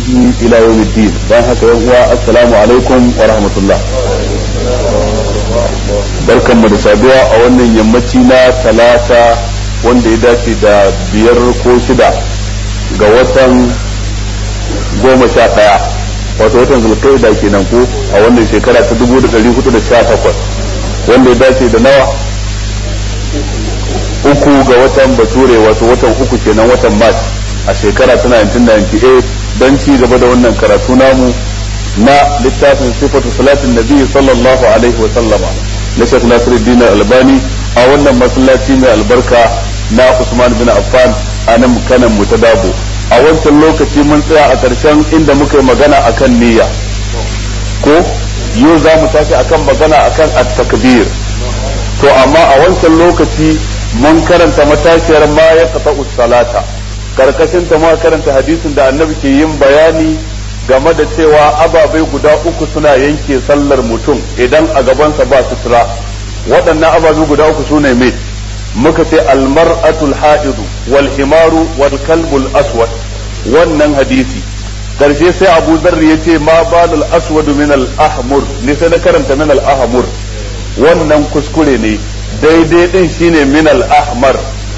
إلى يوم الدين بارك الله السلام عليكم ورحمة الله barkan mu da saduwa a wannan yammaci na talata wanda ya dace da biyar ko shida ga watan goma sha ɗaya wato watan zulkaida kenan ko a wannan shekara ta dubu da ɗari hudu da sha takwas wanda ya dace da nawa uku ga watan bature wato watan uku kenan watan mars a shekara ta 1998 don ci gaba da wannan karatu namu na littafin sifatu salatin nabi sallallahu alaihi wa sallama na Sheikh Nasiruddin Albani a wannan masallaci mai albarka na Usman bin Affan a nan kanan mu ta dabo a wancan lokaci mun tsaya a ƙarshen inda muka yi magana akan niyya ko yau za mu tashi akan magana akan at-takbir to amma a wancan lokaci mun karanta matashiyar ma ya kafa salata karkashin ta ma karanta hadisin da annabi ke yin bayani game da cewa ababai guda uku suna yanke sallar mutum idan a gabansa ba sutura waɗannan ababai guda uku su ne mai muka ce almar'atul ha'idu wal himaru wal kalbul aswad wannan hadisi karshe sai abu zarri ya ce ma balul aswad min al ahmur ne sai na karanta min al ahmur wannan kuskure ne daidai din shine min al ahmar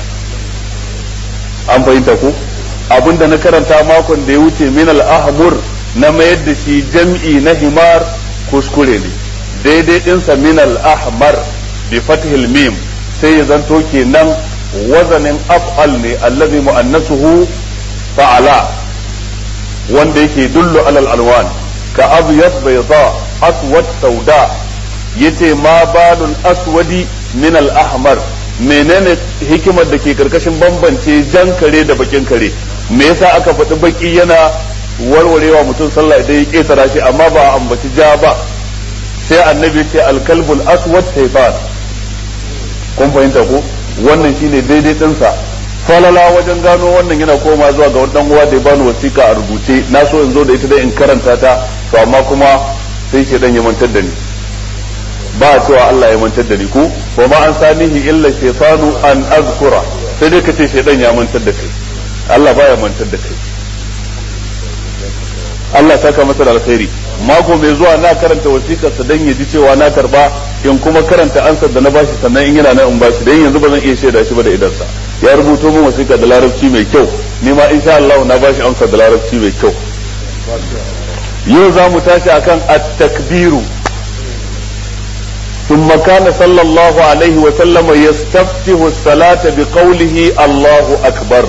an fahimta ko abinda na karanta makon da ya wuce min al ahmur na mayar da shi jam'i na himar kuskure ne daidai ɗinsa min al-ahmar bi fathil mim sai ya zanto kenan wazanin af'al ne allazi mu'annasuhu fa'ala wanda yake dullu alal alwan ka abyad bayda aswad sauda yace ma balul aswadi min al-ahmar menene hikimar da ke karkashin bambance jan kare da bakin kare me yasa aka faɗi baki yana warwarewa mutum sallah idan ya ketara shi amma ba a ambaci ja ba sai annabi ce alkalbul aswad shaytan kun fahimta ko wannan shine daidai dinsa falala wajen gano wannan yana koma zuwa ga wannan uwa da ya bani wasiƙa a rubuce na so in zo da ita dai in karanta ta to amma kuma sai shedan ya mantar da ni ba a cewa Allah ya mantar da ni ko wa ma an sanihi illa shaytanu an azkura sai dai kace shedan ya mantar da kai Allah baya mantar da kai Allah saka masa da alkhairi mako mai zuwa na karanta wasiƙar sa dan ya ji cewa na karba in kuma karanta ansar da na bashi sannan in yana nan in bashi dan yanzu ba zan iya shaida shi ba da idan sa ya rubuto min wasiƙa da larabci mai kyau ni ma insha Allah na bashi ansar da larabci mai kyau yau za mu tashi akan at-takbiru ثم كان صلى الله عليه وسلم يستفتح الصلاة بقوله الله أكبر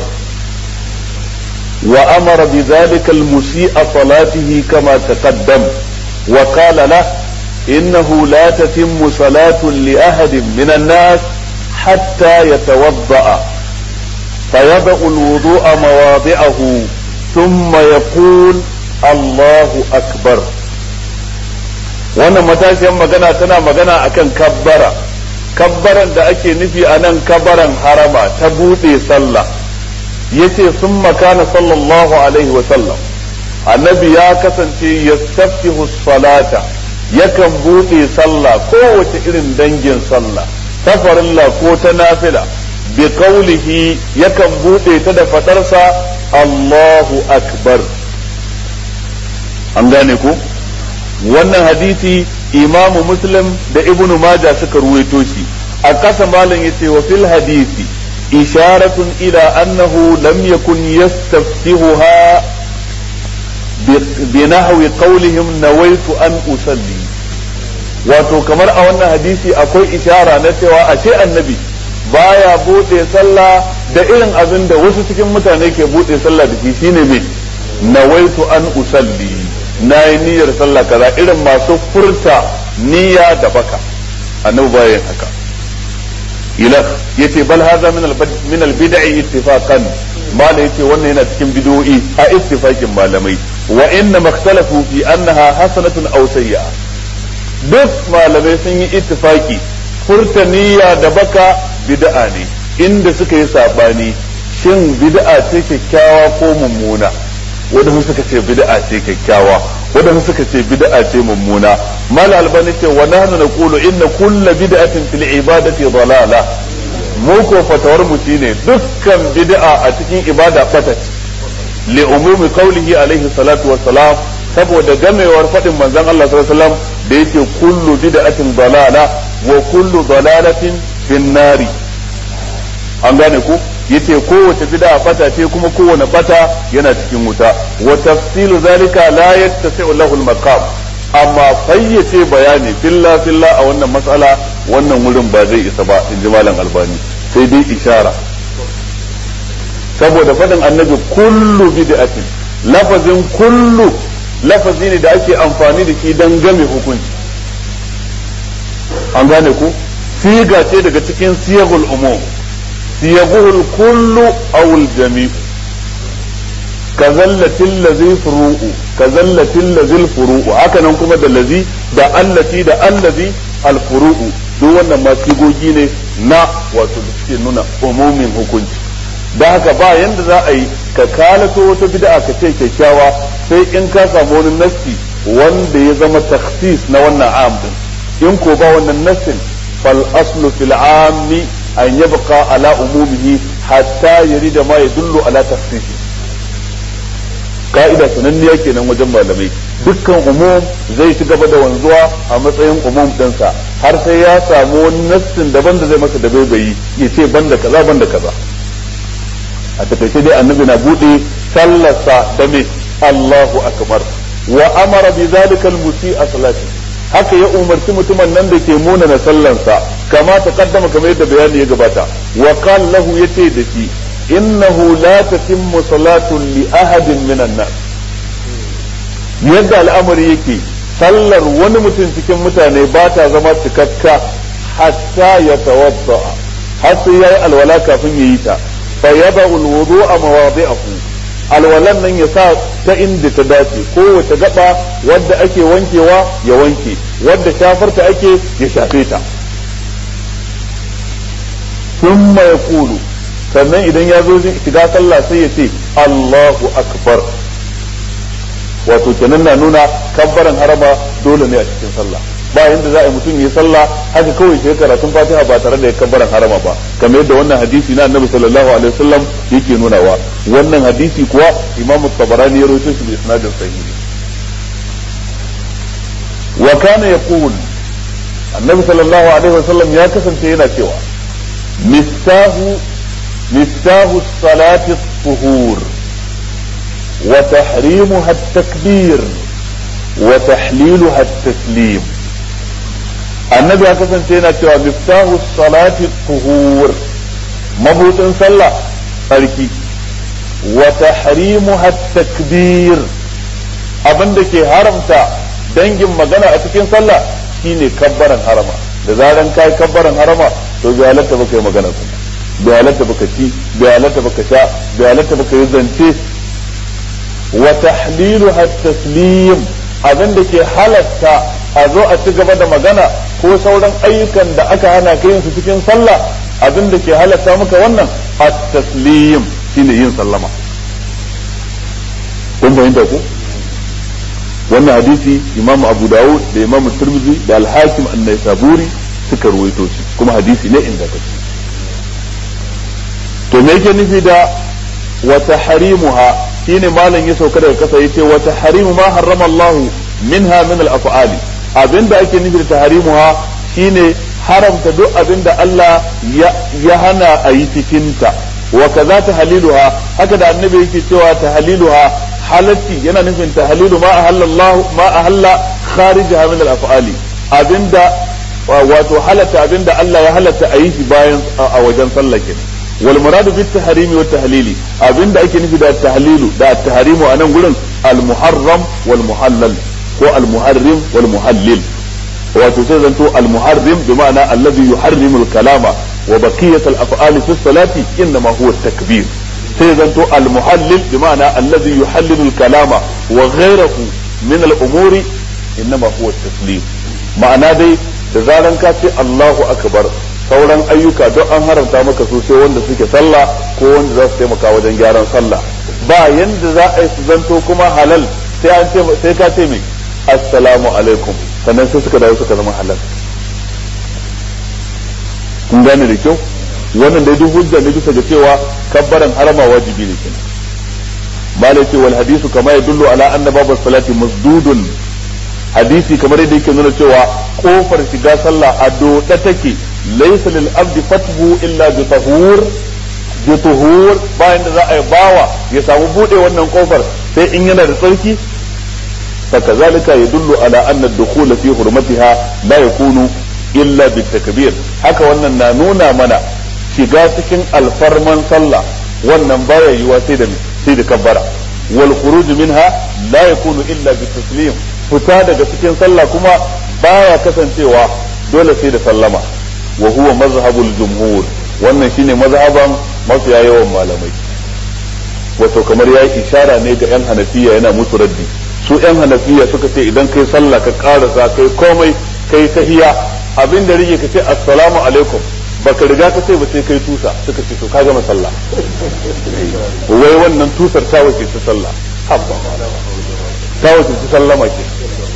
وأمر بذلك المسيء صلاته كما تقدم وقال له إنه لا تتم صلاة لأحد من الناس حتى يتوضأ فيضع الوضوء مواضعه ثم يقول الله أكبر wannan matashiyar magana tana magana akan kabbara kabbaran da ake nufi a nan kabbaran harama ta buɗe sallah yace sun makana sallallahu alaihi sallam annabi ya kasance yastaftihu salata yakan buɗe sallah kowace irin dangin sallah ta farilla ko ta nafila bi qawlihi yakan buɗe ta da fadarsa Allahu akbar an gane ku wannan hadisi imamu muslim da ibnu maja suka ruwaito shi a ƙasa malam yace wa fil hadisi إشارة إلى أنه لم يكن يستفتحها بنحو قولهم نويت أن أصلي wato kamar a wannan hadisi akwai ishara na cewa ashe annabi baya bude sallah da irin abin da wasu cikin mutane ke bude sallah da shi shine me nawaitu an usalli na yi niyyar sallah kaza irin masu furta niyya da baka annabi baya yin haka ilak yace bal hadha min al min al bid'i ittifaqan mala yace wannan yana cikin bid'o'i a ittifaqin malamai wa inna makhtalafu fi annaha hasanatun aw sayyi'a duk malamai sun yi ittifaki furta niyya da baka bid'a ne inda suka yi sabani shin bid'a ce kyakkyawa ko mummuna wadanda suka ce bid'a ce kyakkyawa wadanda suka ce bid'a ce mummuna mal albani ce wa nahnu naqulu inna kull bid'atin fil ibadati dalala mu ko fatawar mu shine dukkan bid'a a cikin ibada bata li umumi qawlihi alaihi salatu wassalam saboda gamewar fadin manzon Allah sallallahu alaihi wasallam da yake kullu bid'atin dalala wa kullu dalalatin fin nari an gane ku yace kowace bid'a fata ce kuma kowane fata yana cikin wuta wa tafsilu zalika la yattasi'u lahu al-maqam amma fayyace bayani filla filla a wannan matsala wannan wurin ba zai isa ba in ji malam albani sai dai ishara saboda faɗin annabi kullu bid'atin lafazin kullu lafazi ne da ake amfani da shi don game hukunci an gane ku siga ce daga cikin siyagul umum siyaguhul kullu awul jami kazallatin lazi furu'u kazallatin lazil furu'u haka nan kuma da lazi da allati da allazi alfuru'u duk wannan ma sigogi ne na wato da suke nuna umumin hukunci da haka ba yanda za a yi ka kalato wata bid'a ka ce kyakkyawa sai in ka samu wani nassi wanda ya zama takhsis na wannan am din in ko ba wannan nassin fal aslu fil ammi an yabqa ala umumihi hatta yarida ma yadullu ala takhsisi ka'ida sananniya kenan wajen malamai dukkan umum zai ci gaba da wanzuwa a matsayin umum ɗinsa har sai ya samu wani nassin daban da zai masa da bai ya ce banda kaza banda kaza a takaice dai annabi na bude sallarsa da me Allahu akbar wa amara bi zalika al-musi'a salati haka ya umarci mutumin nan da ke muna na sallansa kama ta kaddama kamar yadda bayani ya gabata wa qala lahu yace da shi innahu la tatimmu salatu li ahadin minan nas yadda al'amari yake sallar wani mutum cikin mutane ba ta zama cikakka hatta ya tawadda har sai yayi alwala kafin yayi ta فيضع الوضوء مواضعه alwalan nan ya sa ta inda ta dace kowace gaba wadda ake wankewa ya wanke wadda shafarta ake ya shafe ta thumma yaqulu sannan idan ya zo shiga sallah sai ya ce Allahu akbar wato kenan na nuna kabbaran harama dole ne a cikin sallah ba yanda za a yi mutum yi sallah haka kawai sai karatun fatiha ba tare da ya kabbaran harama ba kamar yadda wannan hadisi na annabi sallallahu alaihi wasallam yake nunawa wannan hadisi kuwa imamu tabarani ya rawaito shi bi isnadin sahihi wa kana yaqul annabi sallallahu alaihi wasallam ya kasance yana cewa miftahu miftahu salati tuhur wa tahrimuha at-takbir wa tahliluha at-taslim annabi ya kasance yana cewa miftahu salati tuhur mabudin sallah tsarki wa tahrimuha takbir abinda ke haramta dangin magana a cikin sallah shine kabbaran harama da zaran kai kabbaran harama to bai halatta baka yi magana kuma bai halatta baka ci bai halatta baka sha bai halatta baka yi zance wa tahliluha taslim abinda ke halatta a zo a ci gaba da magana ko sauran ayyukan da aka hana ka yin su cikin sallah abin da ke halatta maka wannan at-taslim shine yin sallama kun fahimta ko wannan hadisi imam abu dawud da imam tirmidhi da al-hakim an-naisaburi suka ruwaito shi kuma hadisi ne ingantacce to me yake nufi da wa tahrimuha shine malam ya sauka daga kasa yace wa tahrimu ma harrama Allah minha min al-af'ali abinda ake nufi da tahrimuha shine haramta duk abinda Allah ya hana a yi cikinta wa kaza tahliluha haka da annabi yake cewa tahliluha halatti yana nufin tahlilu ma ahalla Allah ma ahalla kharijaha min al-af'ali abinda wato halatta abinda Allah ya halatta a yi shi bayan a wajen sallah kenan wal muradu bit tahrimi wat tahlili abinda ake nufi da tahlilu da tahrimu a nan gurin al muharram wal muhallal ko al muharrim wal muhallil wato sai zanto al muharrim bi ma'ana alladhi yuharrimu al kalama wa baqiyat al af'ali fi salati inma huwa at takbir sai zanto al muhallil bi ma'ana alladhi yuhallilu al kalama wa ghayruhu min al umuri inma huwa at taslim ma'ana dai da zaran ka ce Allahu akbar sauran ayyuka duk an haramta maka su sai wanda suke sallah ko wanda za su taimaka wajen gyaran sallah ba yanda za a yi su zanto kuma halal sai an ce sai ka ce mai assalamu alaikum sannan sai suka dawo suka zama halal kun gane da kyau wannan dai duk hujja ne bisa ga cewa kabbaran harama wajibi ne kenan malai wal hadisu kama yadullu ala anna babu salati masdudun hadisi kamar yadda yake nuna cewa kofar shiga sallah a doda take laysa lil abdi fathu illa bi tahur bi tuhur bayan da za a yi bawa ya samu bude wannan kofar sai in yana da tsarki فكذلك يدل على أن الدخول في حرمتها لا يكون إلا بالتكبير haka wannan na nuna mana shiga cikin alfarman sallah wannan baya yiwa sai da sai da kabbara wal khuruj minha la yakunu illa bi taslim fita daga cikin sallah kuma baya kasancewa dole sai da sallama wa huwa mazhabul jumhur wannan shine mazhaban mafiya yawan malamai wato kamar ya ishara ne ga yan hanafiya yana musu raddi su yan hanafiya suka ce idan kai sallah ka karasa kai komai kai tahiya abin da rige ka ce assalamu alaikum baka riga ka ce ba sai kai tusa suka ce to ka gama sallah wai wannan tusar ta wace ta sallah habba ta wace ta sallama ke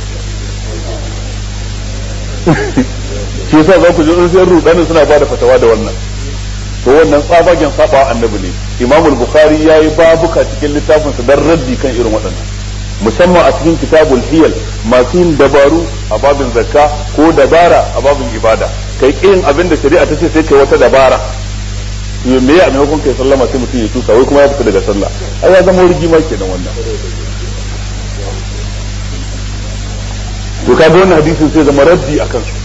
shi yasa za ku ji sai rudanin suna bada fatawa da wannan to wannan tsabagen saba annabi ne imamul bukhari yayi babuka cikin littafinsa dan raddi kan irin waɗannan musamman a cikin kitabul hiyal masu yin dabaru a babin zakka ko dabara a babin ibada kai kin abin da shari'a ta ce sai kai wata dabara to me ya maimakon kai sallama sai mutum ya tusa wai kuma ya fita daga sallah ai ya zama rigima kenan wannan to kaga wannan hadisin sai zama raddi akan su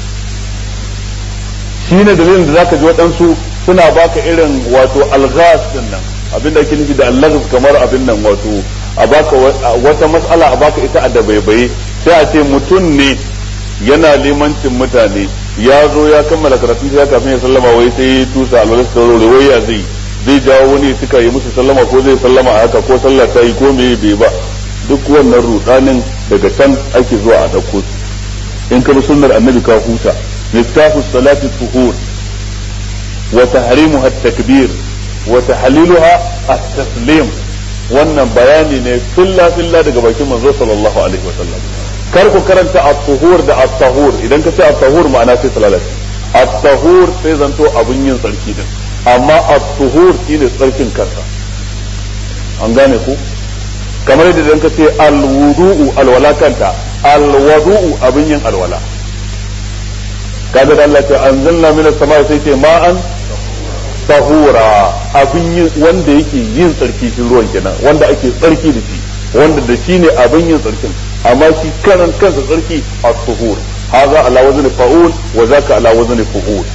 shine dalilin da zaka ji waɗansu suna baka irin wato alghas din nan abinda ake nufi da allaghas kamar abin nan wato a baka wata matsala a baka ita a dabaibaye sai a ce mutum ne yana limancin mutane ya zo ya kammala karatun ya kafin ya sallama wai sai ya tusa alwalar sauraro wai ya zai zai jawo wani suka yi musu sallama ko zai sallama a haka ko sallah ta yi ko me bai ba duk wannan rudanin daga can ake zuwa a dauko su in ka bi sunnar annabi ka huta miftahu salati tuhur wa tahrimuha at-takbir wa tahliluha at-taslim wannan bayani ne filla filla daga bakin manzo sallallahu alaihi wasallam kar ku karanta at-tuhur da at-tahur idan ka ce at-tahur ma'ana sai salalati at-tahur sai zanto abun yin tsarki din amma at-tuhur shine tsarkin kansa an gane ku kamar yadda idan ka ce al-wudu'u alwala kanta al-wudu'u abun yin alwala kaga da Allah ce anzalna minas samai sai ce ma'an tahura abin yin wanda yake yin tsarki shi ruwan kenan wanda ake tsarki da shi wanda da shi ne abin yin tsarkin amma shi kanan kansa tsarki a tuhur haza ala wazni fa'ul wa zaka ala wazni fu'ul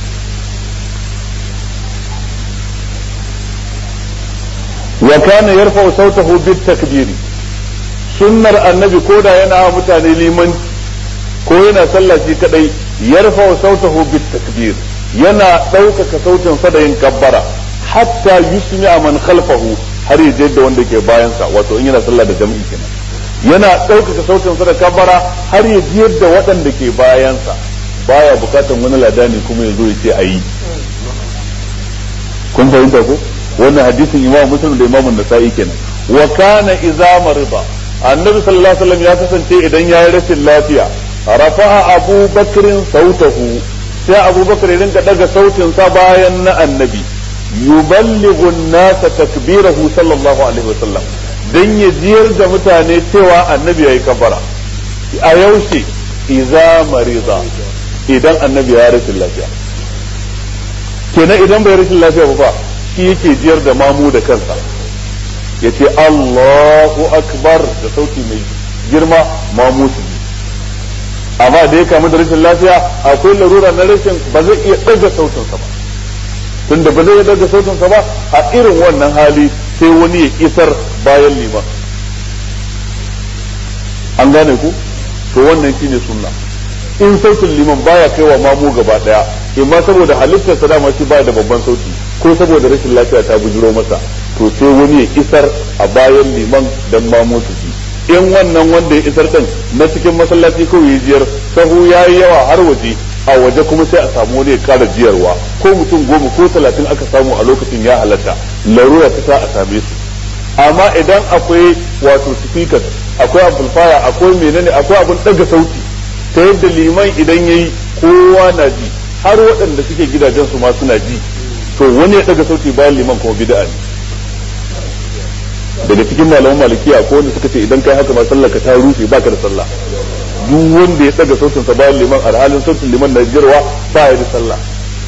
wa kana yarfa'u sautahu bit takbiri sunnar annabi koda yana mutane liman ko yana sallah shi kadai yarfa'u sautahu bit takbir yana ɗaukaka sautin sa da yin kabbara hatta yusmi man khalfahu har ya da wanda ke bayansa wato in yana sallah da jami'i kenan yana ɗaukaka sautin sa da kabbara har ya jiyar da waɗanda ke bayansa baya bukatan wani ladani kuma ya zo ya ce ayi kun fahimta ko wannan hadisin imam muslim da imam nasa'i kenan wa kana idza marida annabi sallallahu alaihi wasallam ya kasance idan ya yi rashin lafiya rafa'a abu bakrin sautahu sai abubakar ya rinka daga sautin sa bayan na annabi yuballighu an-nasa takbirahu sallallahu alaihi wasallam dan ya jiyar da mutane cewa annabi yayi kabara a yaushe idza marida idan annabi ya rashin lafiya kenan idan bai rashin lafiya ba shi yake jiyar da mamu da kansa yace Allahu akbar da sauti mai girma mamu su amma da ya kamu da rashin lafiya akwai larura na rashin ba zai iya ɗaga sautinsa ba tunda ba zai ɗaga sautinsa ba a irin wannan hali sai wani ya isar bayan liman an gane ku to wannan shine sunna in sautin liman baya kai wa mamu gaba daya imma saboda halittarsa dama shi baya da babban sauti ko saboda rashin lafiya ta bujiro masa to sai wani ya isar a bayan liman dan mamu su ji in wannan wanda ya isar din na cikin masallaci kawai ya jiyar sahu ya yi yawa har waje a waje kuma sai a samu wani ya kara jiyarwa ko mutum goma ko talatin aka samu a lokacin ya halatta larura ta sa a same su amma idan akwai wato speakers akwai amplifier akwai menene akwai abin daga sauti ta yadda liman idan yayi kowa na ji har waɗanda suke gidajen su ma suna ji to wani ya daga sauti bayan liman kuma bid'a ne daga cikin malaman malikiya ko wanda suka ce idan kai haka ma sallar ka ta rushe baka da sallah duk wanda ya daga sautin sa bayan liman alhalin sautin liman na jirwa ba ya da sallah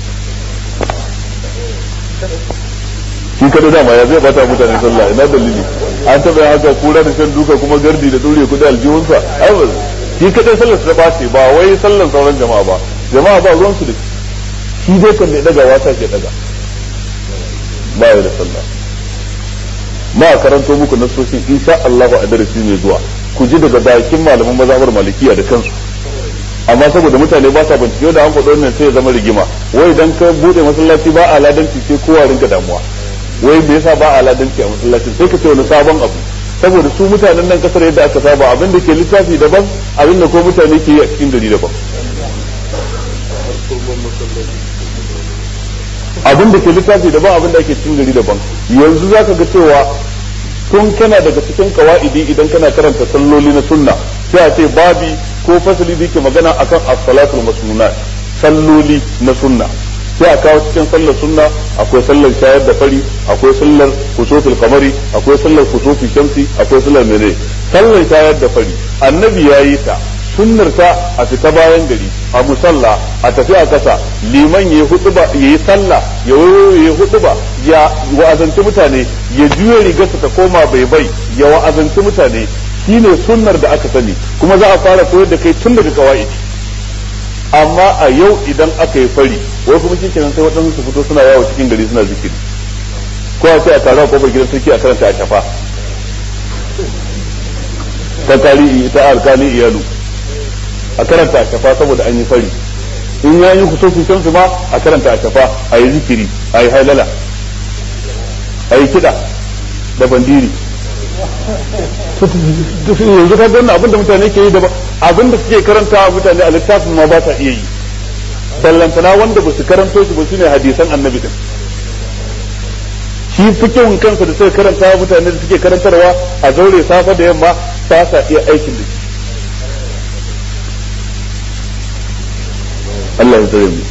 shi kada dama ya zai bata mutane sallah ina dalili an taɓa haka kura da shan duka kuma gardi da dure kudi aljihunsa ai ba shi kadai sallar ta bace ba wai sallar sauran jama'a ba jama'a ba ruwan su da shi dai kan da daga wata ke daga ba ya da sallah ma karanto muku nasoshin insha Allah a darasi mai zuwa ku ji daga bakin malaman mazhabar malikiya da kansu amma saboda mutane ba sa bincike da an faɗo wannan sai ya zama rigima wai idan ka bude masallaci ba a ladanci sai kowa rinka damuwa wai me yasa ba a ladanci a masallacin sai ka ce wani sabon abu saboda su mutanen nan kasar yadda aka saba abin da ke littafi daban abin da ko mutane ke yi a cikin gari daban abin da ke littafi daban abin da ake cikin gari daban yanzu za ka ga cewa tun kana daga cikin kawa'idi idan kana karanta salloli na sunna sai a ce babi ko fasali da yake magana akan as-salatul masnunat salloli na sunna sai a kawo cikin sallar sunna akwai sallar shayar da fari akwai sallar kusufil kamari akwai sallar kusufi shamsi akwai sallar mene sallar shayar da fari annabi ya yi ta sunnar ta a fita bayan gari a musalla a tafi a kasa liman ya hutuba ya yi sallah ya ya hutuba ya wa'azanci mutane ya juya rigarsa ta koma bai bai ya wa'azanci mutane shine sunnar da aka sani kuma za a fara koyar da kai tun daga kawai amma a yau idan aka yi fari wai kuma shi kenan sai waɗansu su fito suna yawo cikin gari suna zikiri ko a ce a tare a kofar gidan sarki a karanta a shafa ta tarihi ta alkali iyalu a karanta a shafa saboda an yi fari in ya yi kusurfi shamsu ma a karanta a shafa a yi zikiri a yi hailala a yi kiɗa da bandiri yanzu ka gani abinda mutane ke yi da abinda suke karanta mutane a littafin ma ba sa iya yi ballantana wanda ba su karanto shi ba su ne hadisan annabi din shi fikihun kansa da suka karanta mutane da suke karantarwa a zaure safa da yamma ba sa iya aikin da shi Allah ya tsare mu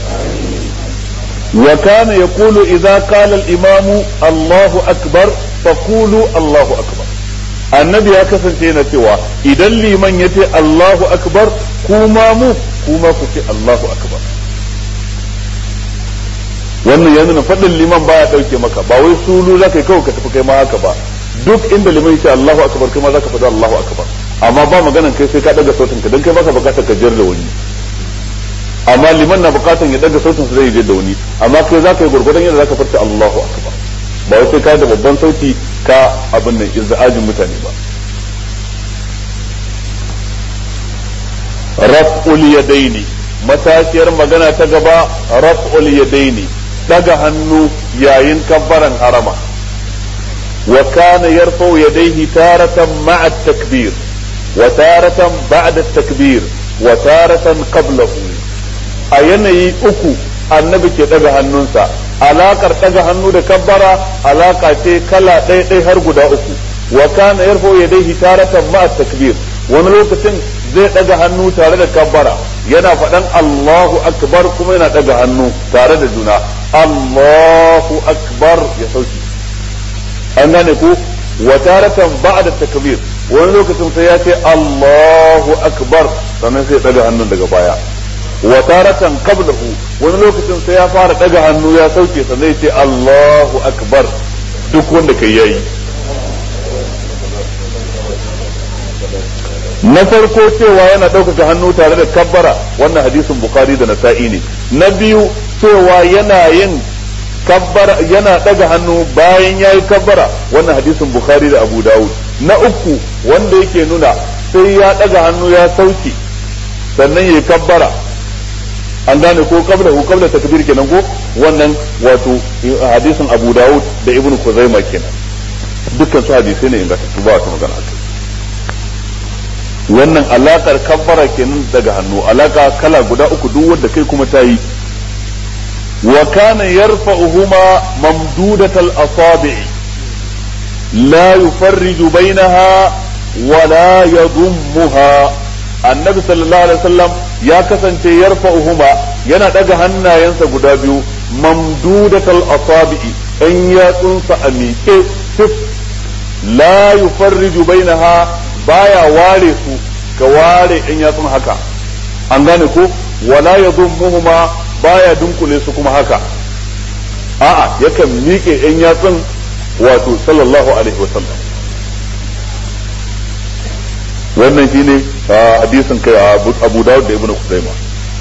وكان يقول إذا قال الإمام الله أكبر فقولوا الله أكبر annabi ya kasance yana cewa idan liman ya ce Allahu akbar kuma mu kuma ku ce Allahu akbar wannan ya nuna faɗin liman baya ɗauke maka ba wai sulu za ka yi kawai ka tafi kai ma haka ba duk inda liman ya ce Allahu akbar kai ma za ka faɗi Allahu akbar amma ba maganan kai sai ka ɗaga sautin ka don kai baka bukatar ka jiyar da wani amma liman na bukatar ya ɗaga sautin sa zai je da wani amma kai za ka yi gurgurdan yadda za ka farta Allahu akbar ba wai sai ka da babban sauti ka abin nan izza'ajin mutane ba raf'ul yadaini matashiyar magana ta gaba raf'ul yadaini daga hannu yayin kabbaran harama wa kana yarfa'u yadayhi taratan ma'a at-takbir wa taratan ba'da at-takbir wa taratan qablahu a yanayi uku annabi ke daga hannunsa alakar daga hannu da kabbara alaka ce kala ɗaya ɗaya har guda uku wa kana yarfo yadayhi taratan ma takbir wani lokacin zai daga hannu tare da kabbara yana faɗan Allahu akbar kuma yana daga hannu tare da juna Allahu akbar ya sauki an gane ku wa taratan ba'da takbir wani lokacin sai ya ce Allahu akbar sannan sai daga hannun daga baya wa taratan qablahu wani lokacin sai ya fara daga hannu ya sauke sa zai ce Allahu akbar duk wanda kai yayi na farko cewa yana ɗaukaka hannu tare da kabbara wannan hadisin bukhari da nasa'i ne na biyu cewa yana yin kabbara yana daga hannu bayan yayi kabbara wannan hadisin bukhari da abu dawud na uku wanda yake nuna sai ya daga hannu ya sauke sannan yayi kabbara an gane ko kabla ko kabla takbir kenan ko wannan wato hadisin Abu Dawud da Ibn Khuzaimah kenan dukkan su hadisai ne inda su ba ta magana akai wannan alakar kabbara kenan daga hannu alaka kala guda uku duk wanda kai kuma ta yi wa kana yarfa'uhuma mamdudatal asabi' la yufarriju bainaha wa la yadhummuha annabi sallallahu alaihi wasallam ya kasance yarfa'uhuma yana daga hannayensa guda biyu mamdudatal asabi'i an yatsunsa a miƙe sif la yufarriju bainaha baya ware su ka ware in yatsun haka an gane ko wala yadhummuhuma baya dunkule su kuma haka a'a yakan miƙe in yatsun wato sallallahu alaihi wasallam wannan shine hadisin kai Abu Dawud da Ibn Khuzaimah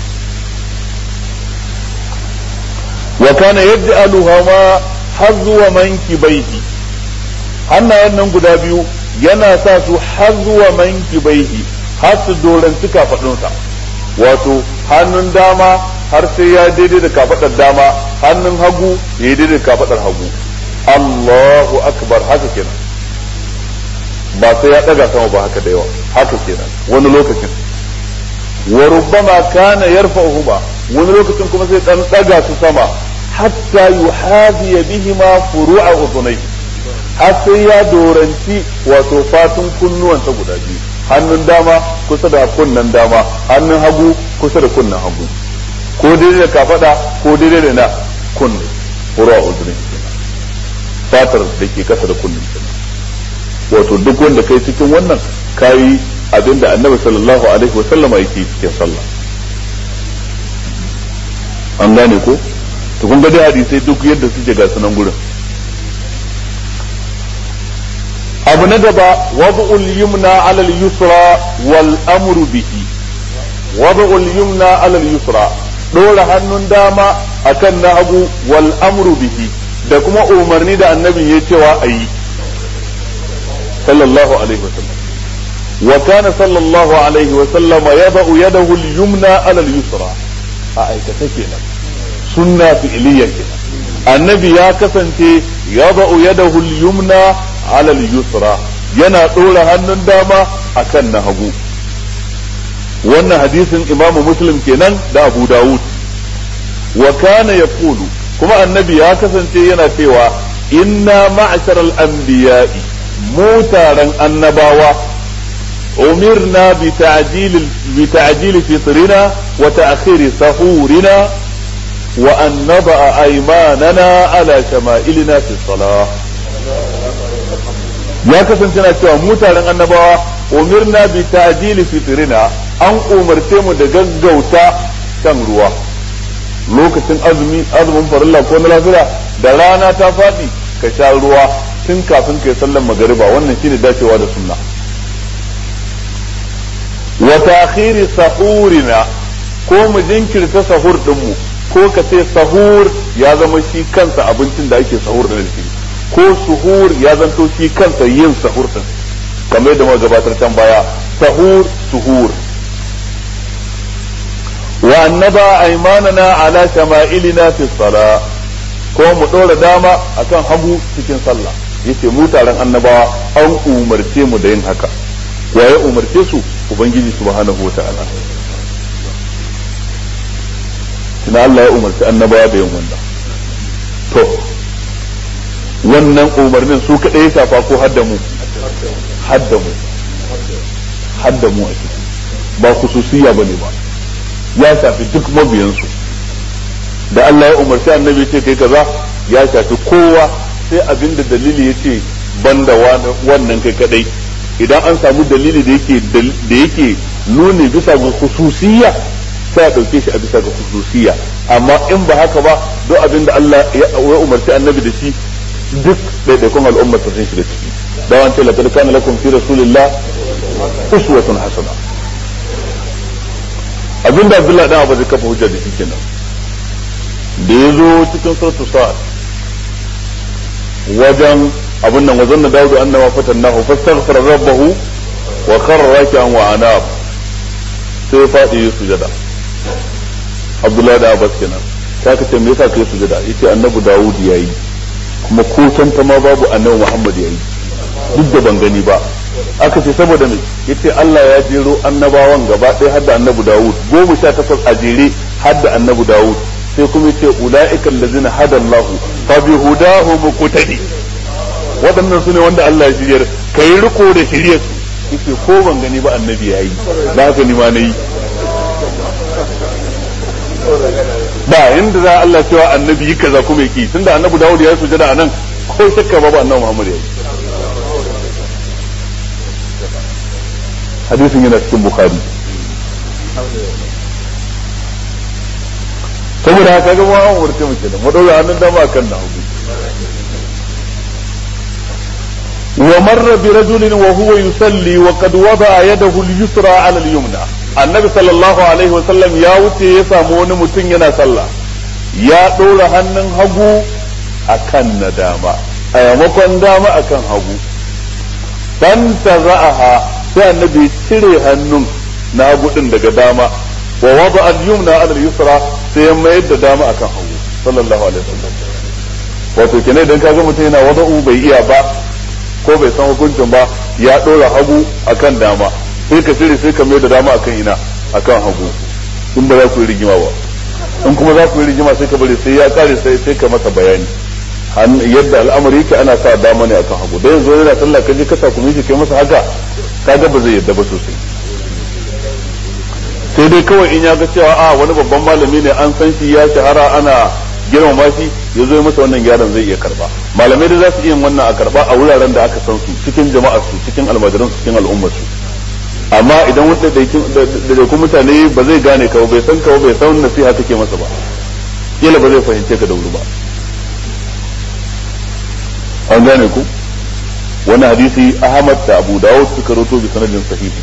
wa kana yaj'aluha ma hazwa mankibaihi hannayen nan guda biyu yana sa su hazwa mankibaihi har su doranci kafadunsa wato hannun dama har sai ya daidai da kafadar dama hannun hagu ya daidai da kafadar hagu Allahu akbar haka kenan ba sai ya daga sama ba haka da yawa haka kenan wani lokacin wa rubbama kana yarfa'uhuma wani lokacin kuma sai dan daga su sama hatta yuhazi bihima furu'a udhunayhi har sai ya doranci wato fatun kunnuwansa guda biyu hannun dama kusa da kunnen dama hannun hagu kusa da kunnen hagu ko daidai da kafada ko daidai da na kunne furu'a udhunayhi fatar da ke kasa da kunnen wato duk wanda kai cikin wannan kayi abinda annabi sallallahu alaihi wa sallama yake cikin sallah an gane ko to kun ga dai hadisai duk yadda suke ga sunan gurin abu na gaba wad'ul yumna ala al-yusra wal amru bihi wad'ul yumna ala al-yusra dora hannun dama akan na hagu wal amru bihi da kuma umarni da annabi ya cewa ayi sallallahu alaihi wasallam وكان صلى الله عليه وسلم يضع يده اليمنى على اليسرى أأيكتا كينا سنة فعلية كينا النبي يا كسنتي يضع يده اليمنى على اليسرى ينا طول هنن داما أكن هبو wannan hadisin imamu muslim kenan da abu dawud wa kana yaqulu kuma annabi ya kasance yana cewa inna ma'sharal anbiya'i mu taron annabawa أمرنا بتعجيل بتعجيل فطرنا وتأخير سحورنا وأن نضع أيماننا على شمائلنا في الصلاة ya kasance na cewa mutanen annabawa umirna bi ta'jili fitrina an umarce mu da gaggauta shan ruwa lokacin azumi azumin farilla ko na lafiya da rana ta faɗi ka sha ruwa tun kafin kai sallan magariba wannan shine dacewa da sunna wa ta'khiri sahurina ko mu jinkirta sahur dinmu ko ka ce sahur ya zama shi kansa abincin da ake sahur da shi ko suhur ya zanto shi kansa yin sahur din kamar yadda muka gabatar can baya sahur suhur wa annaba aymanana ala shama'ilina fi sala ko mu dora dama akan hagu cikin sallah yace mu taron annabawa an umarce mu da yin haka wa ya umarce su ubangiji subhanahu wa ta'ala tuna Allah ya umarci annabawa da yin wannan to wannan umarnin su kaɗai ya shafa ko hadda mu hadda mu hadda mu a ciki ba khususiyya bane ba ya shafi duk mabiyansu da Allah ya umarci annabi ce kai kaza ya shafi kowa sai abinda dalili ya ce banda wannan kai kadai idan an samu dalili da yake da yake nuni bisa ga khususiyya sai a dauke shi a bisa ga khususiyya amma in ba haka ba duk abin da Allah ya umarci annabi da shi duk daidaikun al'ummar sun shiga ciki da wance laqad kana lakum fi rasulillah uswatun hasana abinda Abdullah dan Abu zai kafa hujja da shi kenan da yazo cikin suratul sa'ad wajen abin nan wazan da Dawud annama fatannahu fastaghfara rabbahu wa kharra raki'an wa anab sai fadi ya sujada Abdullahi da Abbas kenan ta ka ce me yasa kai sujada yace annabi Dawud yayi kuma ko tanta ma babu annabi Muhammad yayi duk da ban gani ba aka ce saboda me yace Allah ya jero annabawan gaba ɗaya har da annabi Dawud goma sha takwas a jere har da annabi Dawud sai kuma yace ulaika allazina hada Allahu fa bi hudahu muqtadi waɗannan su ne wanda Allah ya shiryar kai riko da shiryar su yace ko ban gani ba annabi yayi da haka ni ma nayi ba inda za Allah cewa annabi yi kaza kuma yake tunda annabi Dawud ya sujada anan ko shakka ba ba annabi Muhammad yayi hadisin yana cikin bukhari saboda haka ga ma umarce mu kenan mu dora hannun dama kan na hagu wa marra bi rajulin wa huwa yusalli wa qad wada'a yadahu al-yusra 'ala al-yumna annabi sallallahu alaihi wa sallam ya wuce ya samu wani mutum yana sallah ya dora hannun hagu akan na dama a yamakon dama akan hagu dan taza'aha sai annabi cire hannun na hagu din daga dama wa wada al-yumna ala al-yusra sai ya mayar da dama akan hagu sallallahu alaihi wasallam wato kenan idan kaga mutum yana wada'u bai iya ba ko bai san hukuncin ba ya dora hagu akan dama sai ka cire sai ka mayar da dama akan ina akan hagu in ba za ku yi rigima ba in kuma za ku yi rigima sai ka bari sai ya kare sai sai ka masa bayani yadda al'amari yake ana sa dama ne akan hagu da yanzu yana sallah kaje ka sa kuma shi kai masa haka kaga ba zai yadda ba sosai sai dai kawai in ya ga cewa a wani babban malami ne an san shi ya shahara ana girmama shi ya zo masa wannan gyaran zai iya karba malamai da za su iya wannan a karba a wuraren da aka san su cikin jama'ar su cikin almajiran su cikin al'ummar su amma idan wanda da kuma mutane ba zai gane ka bai san ka bai san nasiha kake masa ba kila ba zai fahimce ka da wuri ba an gane ku wani hadisi Ahmad da Abu Dawud suka roto bi sanadin sahihi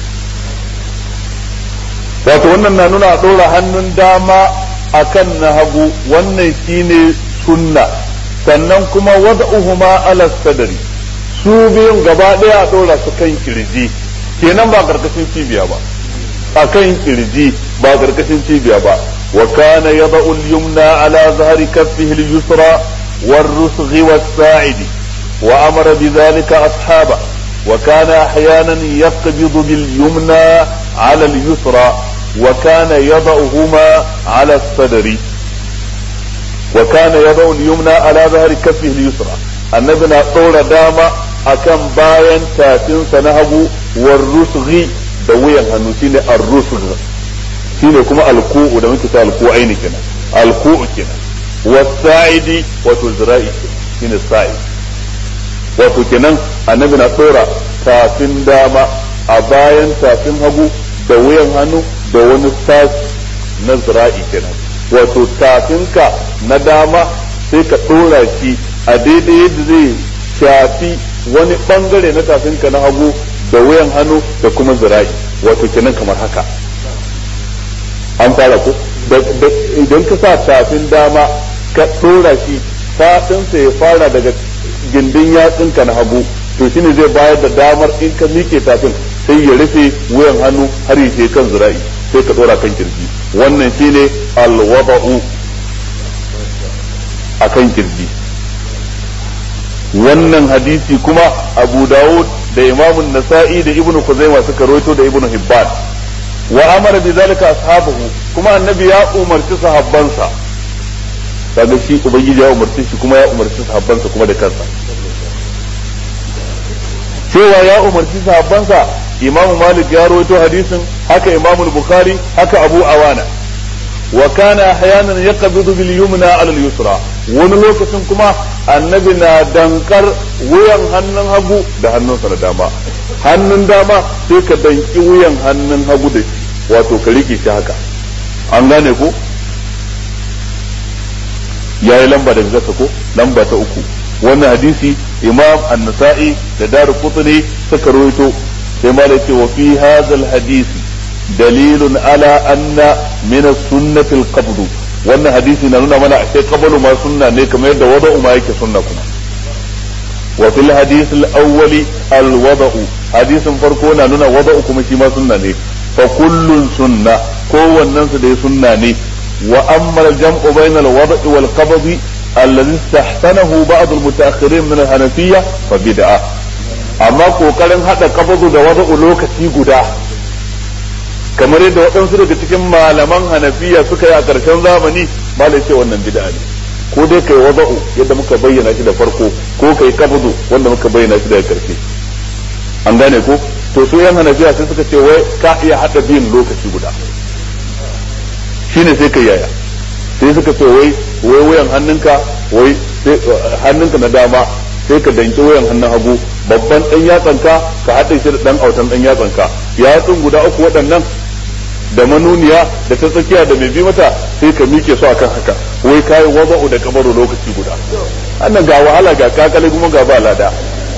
wato wannan na nuna a ɗora hannun dama akan na hagu wannan shine sunna sannan kuma wada'uhuma ala sadari su biyun gaba ɗaya a ɗora su kan kirji kenan ba karkashin cibiya ba a kan kirji ba karkashin cibiya ba wa kana yada'u al-yumna ala zahri kaffihi al-yusra والرسغ والساعد وأمر بذلك أصحابه وكان أحيانا يقبض باليمنى على اليسرى وكان يضعهما على الصدر وكان يضع اليمنى على ظهر كفه اليسرى النبي طول داما أكم باين تاتين سنهب والرسغ دويا هنو شيني الرسغ شيني كما الكوء da muke ta alku'aini kenan alku'u kenan wasa'idi wato zira'i shine sa'i wato kenan annabi na tsora tafin dama a bayan tafin hagu da wuyan hannu da wani sashi na zira'i kenan wato tafinka na dama sai ka tsora shi a daidai yadda zai shafi wani bangare na tafinka na hagu da wuyan hannu da kuma zira'i wato kenan kamar haka an fara ko idan ka sa tafin dama ka tsora shi faɗinsa ya fara daga gindin yatsinka na hagu to shine zai bayar da damar in ka miƙe tafin sai ya rufe wuyan hannu har ya kan zira'i sai ka ɗora kan kirji wannan shine alwada'u a kan kirji wannan hadisi kuma abu dawud da imamun nasa'i da ibnu kuzaima suka roito da ibnu hibban wa amara bi zalika ashabahu kuma annabi ya umarci sahabbansa kaga shi ubangiji ya umarci shi kuma ya umarci sahabbansa kuma da kansa cewa ya umarci sahabbansa imamu malik ya rawaito hadisin haka imamu bukhari haka abu awana wa kana ahyanan yaqbidu bil yumna ala al yusra wani lokacin kuma annabi na dankar wuyan hannun hagu da hannunsa na dama hannun dama sai ka danki wuyan hannun hagu da shi wato ka rike shi haka an gane ko ya yi lamba daga gasa ko lamba ta uku wannan hadisi imam an-nasa'i da daru qutni suka rawaito sai ma da ce wa fi hadha hadisi dalilun ala anna min as-sunnati al-qabd wannan hadisi na nuna mana ashe qablu ma sunna ne kamar yadda wada'u ma yake sunna kuma wa fil hadith al-awwal al-wada'u hadisin farko na nuna wada'u kuma shi ma sunna ne fa kullun sunna kowannen su dai sunna ne وأما الجمع بين الوضع والقبض الذي استحسنه بعض المتأخرين من الحنفية فبدعة أما kokarin haɗa qabdu da wada'u lokaci guda kamar yadda waɗansu daga cikin malaman hanafiya suka yi a ƙarshen zamani malai ce wannan bid'a ne ko dai kai wada'u yadda muka bayyana shi da farko ko kai qabdu wanda muka bayyana shi daga ƙarshe an gane ko to su yan hanafiya sai suka ce wai ka iya haɗa biyun lokaci guda shine sai ka yaya sai suka ce wai wai wayan hannunka wai hannunka na dama sai ka danki wayan hannun hagu babban dan yatsanka ka haɗe shi da dan autan dan yatsanka yatsun guda uku waɗannan da manuniya da ta tsakiya da mai bi mata sai ka mike su akan haka wai kayi wada'u da kabaru lokaci guda annan ga wahala ga kakale kuma ga ba lada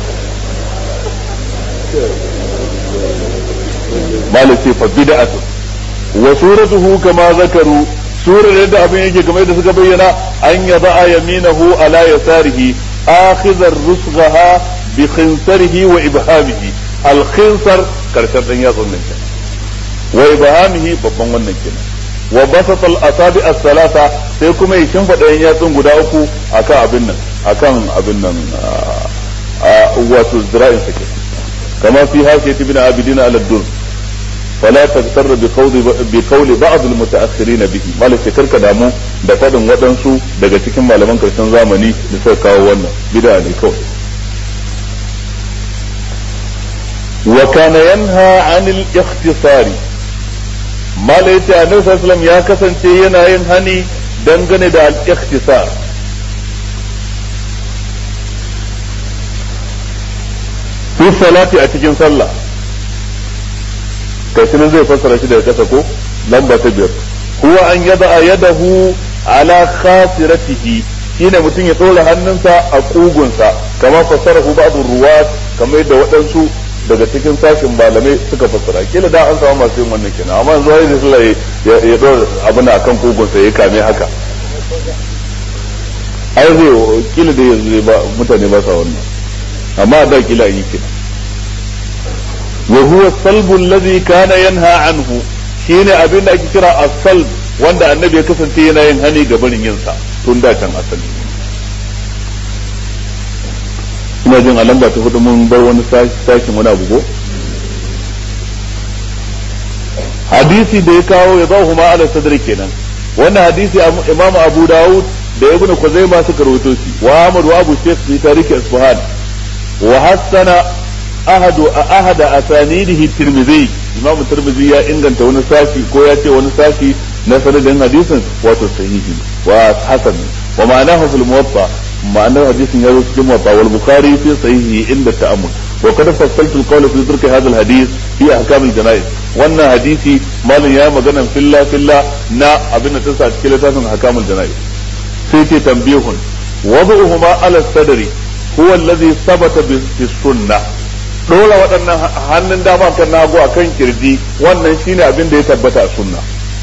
malaki fa bid'atu wa suratuhu kama zakaru surar yadda abin yake kamar da suka bayyana an yaba yaminahu ala yasarihi akhidhar rusghaha bi khinsarihi wa ibhamihi al khinsar karshen dan yatsun nan wa ibhamihi babban wannan kenan wa basat al asabi as salasa sai kuma ya shimfida yan yatsun guda uku akan abin nan akan abin nan wato zira'in sa kenan kama fi hashiyati bin abidina ala dur فلا تغتر بقول بقول بعض المتاخرين به مالك karka damu da fadin waɗansu daga cikin malaman karshen zamani da suka kawo wannan bid'a ne kawai wa kana yanha anil ikhtisari malaita annabi sallallahu ya kasance yana yin hani dangane da al ikhtisar fi salati a cikin sallah gashi nan zai fassara shi daga kasa ko lamba ta biyar huwa an yada yadahu ala khasiratihi shine mutum ya ɗora hannunsa a kugunsa kamar fassarahu ba'du ruwat kamar yadda waɗansu daga cikin sashin malamai suka fassara kila da an samu masu yin wannan kenan amma yanzu wani sallah ya ɗora abin akan kugunsa ya kame haka ai zai kila da yanzu ba mutane ba sa wannan amma da kila yi kenan وهو الصلب الذي كان ينهى عنه shine abin da ake kira as-salb wanda annabi ya kasance yana yin hani ga barin yin sa tun da can asali ina jin a lamba ta hudu mun bar wani sashin wani abu ko hadisi da ya kawo ya ba huma ala sadri kenan wannan hadisi imam abu dawud da ibnu kuzaima suka rawaito shi wa ahmad wa abu shaykh fi tarikh isfahan wa hassana ahadu ahada asanidihi tirmidhi imamu tirmidhi ya inganta wani sashi ko ya ce wani sashi na sanadin hadisin wato sahihi wa hasan wa ma'anahu fil muwatta ma'anar hadisin ya zo cikin muwatta wal bukhari fi sahihi inda ta'ammul wa qad fassaltu al-qawl fi dhikr hadha al-hadith fi ahkam al-janaiz wannan hadisi malin ya magana filla filla na abin da ta sa cikin littafin ahkam al-janaiz sai ce tambihun wadu'uhuma ala sadri huwa alladhi thabata bi sunnah dora waɗannan hannun dama kan nagu a kan kirji wannan shine abin da ya tabbata a sunna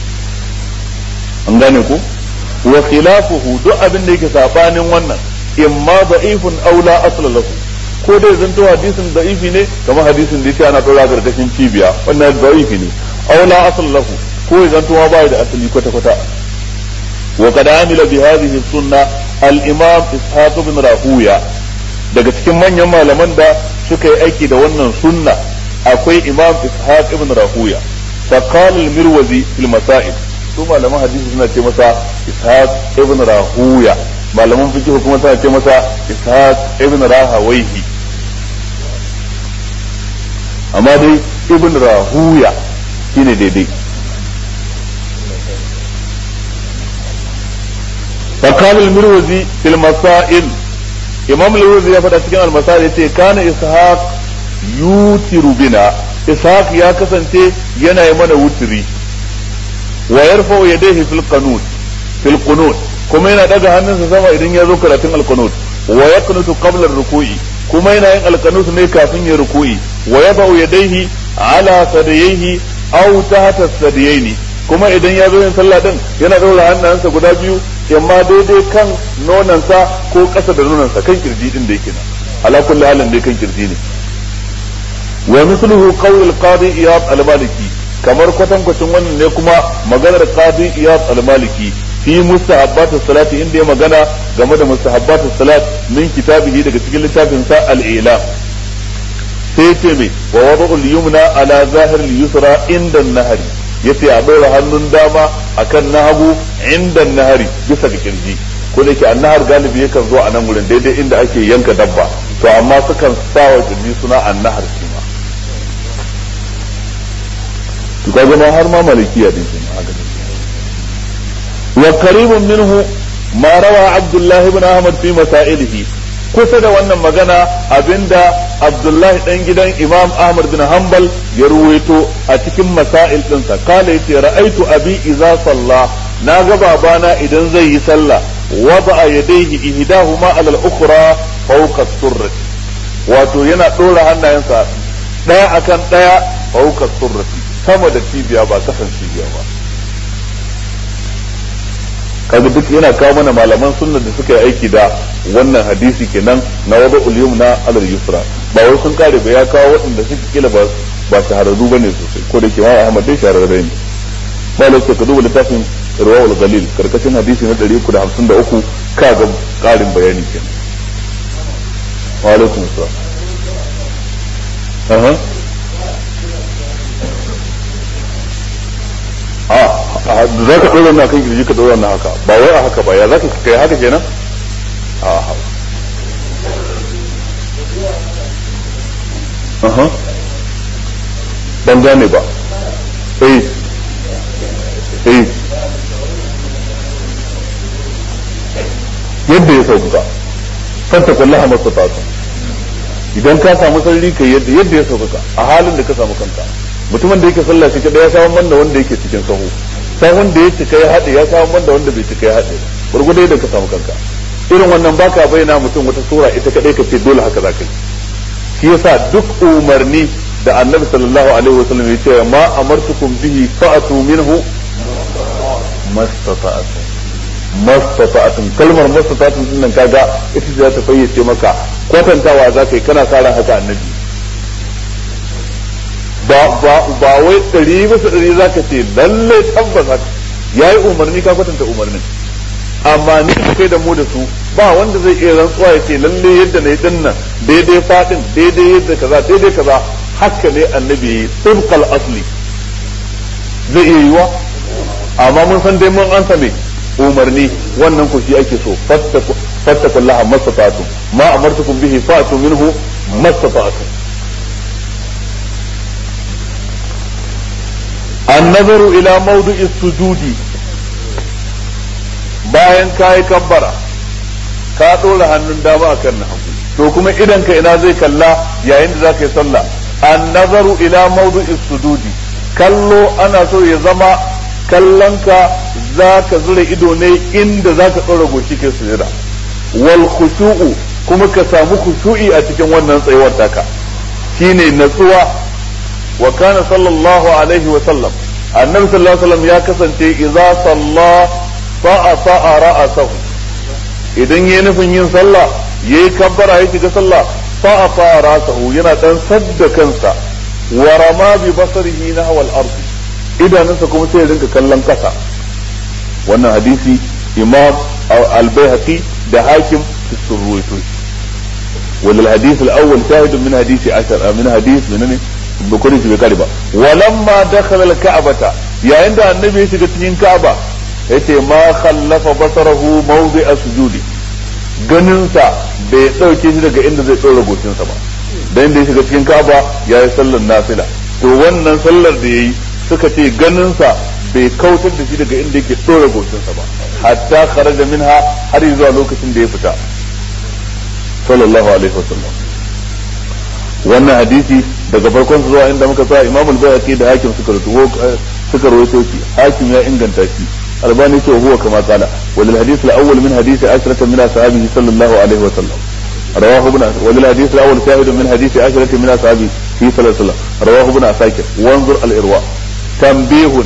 an gane ku wa khilafuhu duk abin da yake sabanin wannan imma da'ifun aw la asla lahu ko dai zanto hadisin da'ifi ne kamar hadisin da yake ana dora gargashin cibiya wannan da'ifi ne aw la asla lahu ko ya zanto ma bai da asali kwata kwata wa qad amila bi hadhihi sunna al-imam ishaq ibn rahuya daga cikin manyan malaman da suka yi aiki da wannan sunna akwai imam ishaq ibn rahuya fa qala al-mirwazi fil masail su malaman hadisi suna ce masa ishaq ibn rahuya malaman fiqh kuma suna ce masa ishaq ibn rahawaihi amma dai ibn rahuya shine daidai فقال المروزي في المسائل imam al ya faɗa cikin almasar ya ce kana ishaq yutiru bina ishaq ya kasance yana yi mana wutiri wa yarfa yadayhi fil qanut fil qunut kuma yana daga hannunsa sama idan ya zo karatun alqunut wa yaqnutu qabla ruku'i kuma yana yin alqanut ne kafin ya ruku'i wa yadau yadayhi ala sadayhi aw tahta sadayaini kuma idan ya zo yin sallah din yana daura hannayensa guda biyu yamma daidai kan nonansa ko ƙasa da nonansa kan kirji din da yake nan ala kulli halin dai kan kirji ne wa misluhu qawl al-qadi iyad al-maliki kamar kwatankwacin wannan ne kuma maganar qadi iyad al-maliki fi mustahabbat salati inda ya magana game da mustahabbat salat min kitabihi daga cikin littafin sa al-ilam sai ce me wa wada'ul yumna ala zahir al-yusra inda an-nahari yace a ɗora hannun dama akan na hagu inda nahari bisa ga kirji ko da yake annahar galibi yakan zo a nan wurin daidai inda ake yanka dabba to amma sukan sa wa kirji suna annahar shi ma to kaga ma har ma malikiya din shi wa qaribun minhu ma rawa abdullah ibn ahmad fi masailihi kusa da wannan magana abinda Abdullahi dan gidan Imam Ahmad bin Hanbal ya ruwaito a cikin masail dinsa kala yace ra'aitu abi idza salla na ga babana idan zai yi sallah wada yadayhi ihdahuma ala al-ukhra fawqa as-surrati wato yana dora hannayensa daya akan daya fawqa as-surrati sama da cibiya ba kasan cibiya ba kaga duk yana kawo mana malaman sunna da suka yi aiki da wannan hadisi kenan na wada ulyum na alal yusra ba wai sun kare ba ya kawo waɗanda suke kila ba ba shahararru bane sosai ko da ke ma Ahmad dai shahararre ne ba lai ka duba littafin Rawal Galil karkashin hadisi na 353 ka ga karin bayani kenan wa alaikum assalam aha a za ka ɗora na kan kirji ka ɗora na haka ba wai a haka ba ya za ka kai haka kenan a haka aha ban gane ba eh eh yadda ya sauka fanta kullaha mastata'tu idan ka samu sarari kai yadda yadda ya sauka a halin da ka samu kanka mutumin da yake sallah shi kadai ya samu man da wanda yake cikin sahu sahun da ya cika ya haɗe ya samu man da wanda bai cika ya haɗe gurgudai da ka samu kanka irin wannan baka bayyana mutum wata sura ita kadai ka ce dole haka za ka yi shi yasa duk umarni da annabi sallallahu alaihi wasallam ya ce ma amartukum bihi fa'atu minhu mastata'tum mastata'tum kalmar mastata'tum din nan kaga ita za ta fayyace maka kwatantawa za ka yi kana sa ran haka annabi ba ba ba wai ɗari bisa ɗari za ka ce lalle tabbas haka yayi umarni ka kwatanta umarnin amma ni da kai da mu da su ba wanda zai iya rantsuwa ya ce lalle yadda na yi din nan daidai fadin daidai yadda kaza daidai kaza haka ne annabi yi tsibqal asli zai iya yiwa amma mun san dai mun ansa me umarni wannan ku shi ake so fattakullaha mastata'tum ma amartukum bihi fa'tu minhu mastata'tum النظر إلى موضع السجود bayan ka yi kabbara ka ɗora hannun dama a kan hagu to kuma idan ka ina zai kalla yayin da za ka yi sallah an nazaru ila mawdu'is sujudi kallo ana so ya zama kallonka za ka zura ido ne inda za ka ɗora goshi ke sujada wal khushu'u kuma ka samu khushu'i a cikin wannan tsayuwar taka shine natsuwa wa kana sallallahu alaihi wa sallam annabi sallallahu alaihi wasallam ya kasance idza salla fa'a fa'a ra'asahu idan yayi nufin yin sallah yayi kabbara ya shiga sallah fa'a fa'a ra'asahu yana dan sadda kansa wa rama bi basarihi nahwa al-ard idanunsa kuma sai ya rinka kallon kasa wannan hadisi imam al-baihaqi da hakim fi surruwaito وللحديث الأول شاهد من حديث عشر من حديث من بكل في كلمة ولما دخل الكعبة يا عند النبي يشجع تنين كعبة yace ma khallafa basarahu mawdi'a sujudi ganinsa bai dauke shi daga inda zai tsora gocinsa ba dan da ya shiga cikin Ka'aba ya yi sallar nafila to wannan sallar da yayi suka ce ganinsa bai kautar da shi daga inda yake tsora gocinsa ba hatta kharaja minha har zuwa lokacin da ya fita sallallahu alaihi wasallam wannan hadisi daga farkon zuwa inda muka sa Imam al-Bayhaqi da Hakim suka rubuto suka rawaito shi Hakim ya inganta shi albani ce huwa kama qala wal hadith al-awwal min hadith ashrata min ashabihi sallallahu alaihi wasallam رواه ابن وللحديث الاول شاهد من حديث عشرة من اصحابه في صلى الله عليه وسلم رواه ابن عساكر وانظر الارواء تنبيه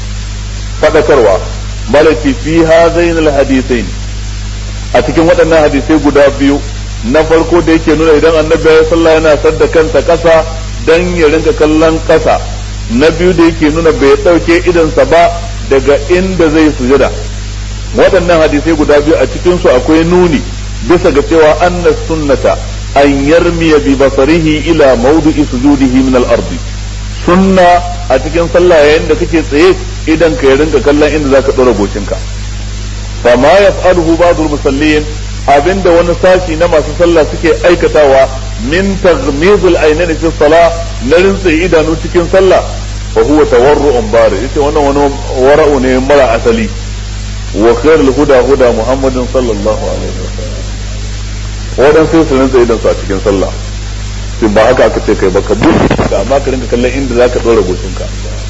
فذكروا ملكي في هذين الحديثين a cikin waɗannan hadisai guda biyu na farko da yake nuna idan annabi ya sallah yana sadda kansa ƙasa dan ya rinka kallon ƙasa na biyu da yake nuna bai ɗauke idansa ba daga inda zai sujada waɗannan hadisai guda biyu a cikin su akwai nuni bisa ga cewa anna sunnata an yarmiya bi basarihi ila mawdu'i sujudihi min al-ardi sunna a cikin sallah yayin da kake tsaye idan ka ya rinka kallon inda zaka dora gocinka fa ma yaf'aluhu ba'd al-musallin abinda wani sashi na masu sallah suke aikatawa min taghmizul aynaini fi salah na rinsa idanu cikin sallah fa huwa tawarru'un bari yace wannan wani wara'u ne mara asali wa khairul huda huda muhammadin sallallahu alaihi wasallam wadan sai su rinsa idan su a cikin sallah sai ba haka aka ce kai ba ka buɗe ka amma ka rinka kallon inda zaka dora goshinka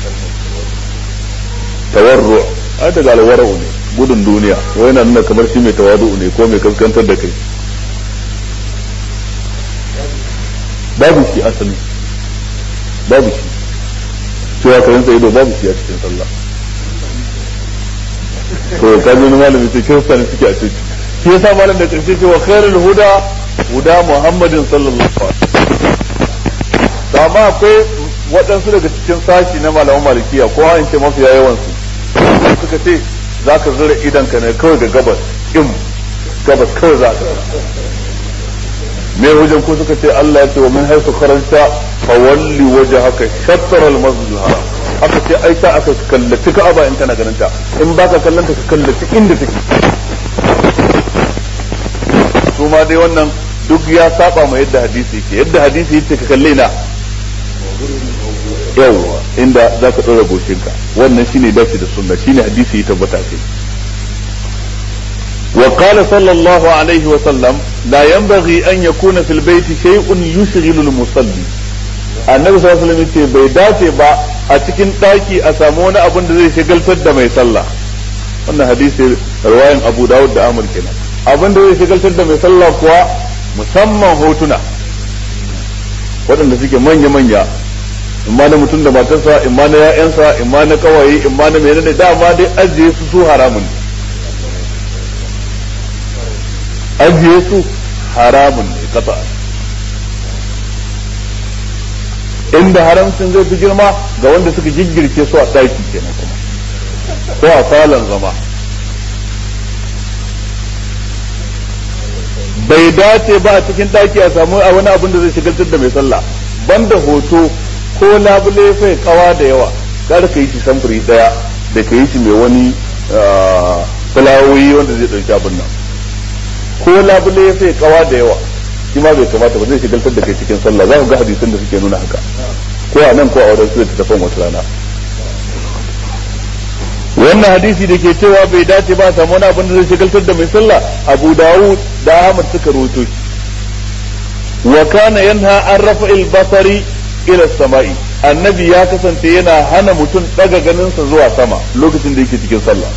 tawarru ai daga alwara'u ne gudun duniya wai na nuna kamar shi mai tawadu ne ko mai kaskantar da kai babu shi asali babu shi cewa ka rinsa ido babu shi a cikin sallah to ka ji wani malami ce kirista ne suke a cikin shi yasa malam da karshe ce wa khairul huda huda muhammadin sallallahu alaihi wasallam amma akwai waɗansu daga cikin sashi na malaman malikiya ko an ce mafiya yawan su suka ce za ka zura idan ka ne kawai ga gabas im gabas kawai za ka me hujjan ko suka ce Allah ya ce wa min haisu karanta fa walli wajhaka shatr al masjid al haram aka ce ai ta aka kallaci ka'aba in kana ganin ta in baka kallanta ka kallaci inda take su ma dai wannan duk ya saba ma yadda hadisi yake yadda hadisi yake ka kalle na yawwa inda za ka ɗora goshinka wannan shine dace da sunna shine hadisi ya tabbata kai وقال صلى الله عليه وسلم لا ينبغي أن يكون في البيت شيء يشغل المصلي annabi sallallahu alaihi wasallam ce bai dace ba a cikin daki a samu wani abin da zai shagaltar da mai sallah wannan hadisi riwayan Abu Dawud da Amr kenan abin da zai shagaltar da mai sallah kuwa musamman hotuna waɗanda suke manya manya imma na mutum da matarsa imma na ya'yansa imma na kawaye imma na menene dama dai ajiye su su haramun ne ajiye su haramun ne kasa inda haramcin zai fi girma ga wanda suka giggirce su a ɗaki kenan kuma ko a falon zama bai dace ba a cikin ɗaki a samu a wani abin da zai shigaltar da mai sallah banda hoto ko labule fai kawa da yawa kar ka yi shi samfuri daya da ka yi shi mai wani fulawoyi wanda zai ɗauki abin nan ko labule ya sai kawa da yawa shi ma bai kamata ba zai shigaltar da kai cikin sallah za ku ga hadisan da suke nuna haka ko a nan ko a wurin su da tafan wata rana wannan hadisi da ke cewa bai dace ba samu wani abin da zai shigaltar da mai sallah abu dawud da ahmad suka rawaito shi wa kana yanha an rafa'il basari ila sama'i annabi ya kasance yana hana mutum daga ganinsa zuwa sama lokacin da yake cikin sallah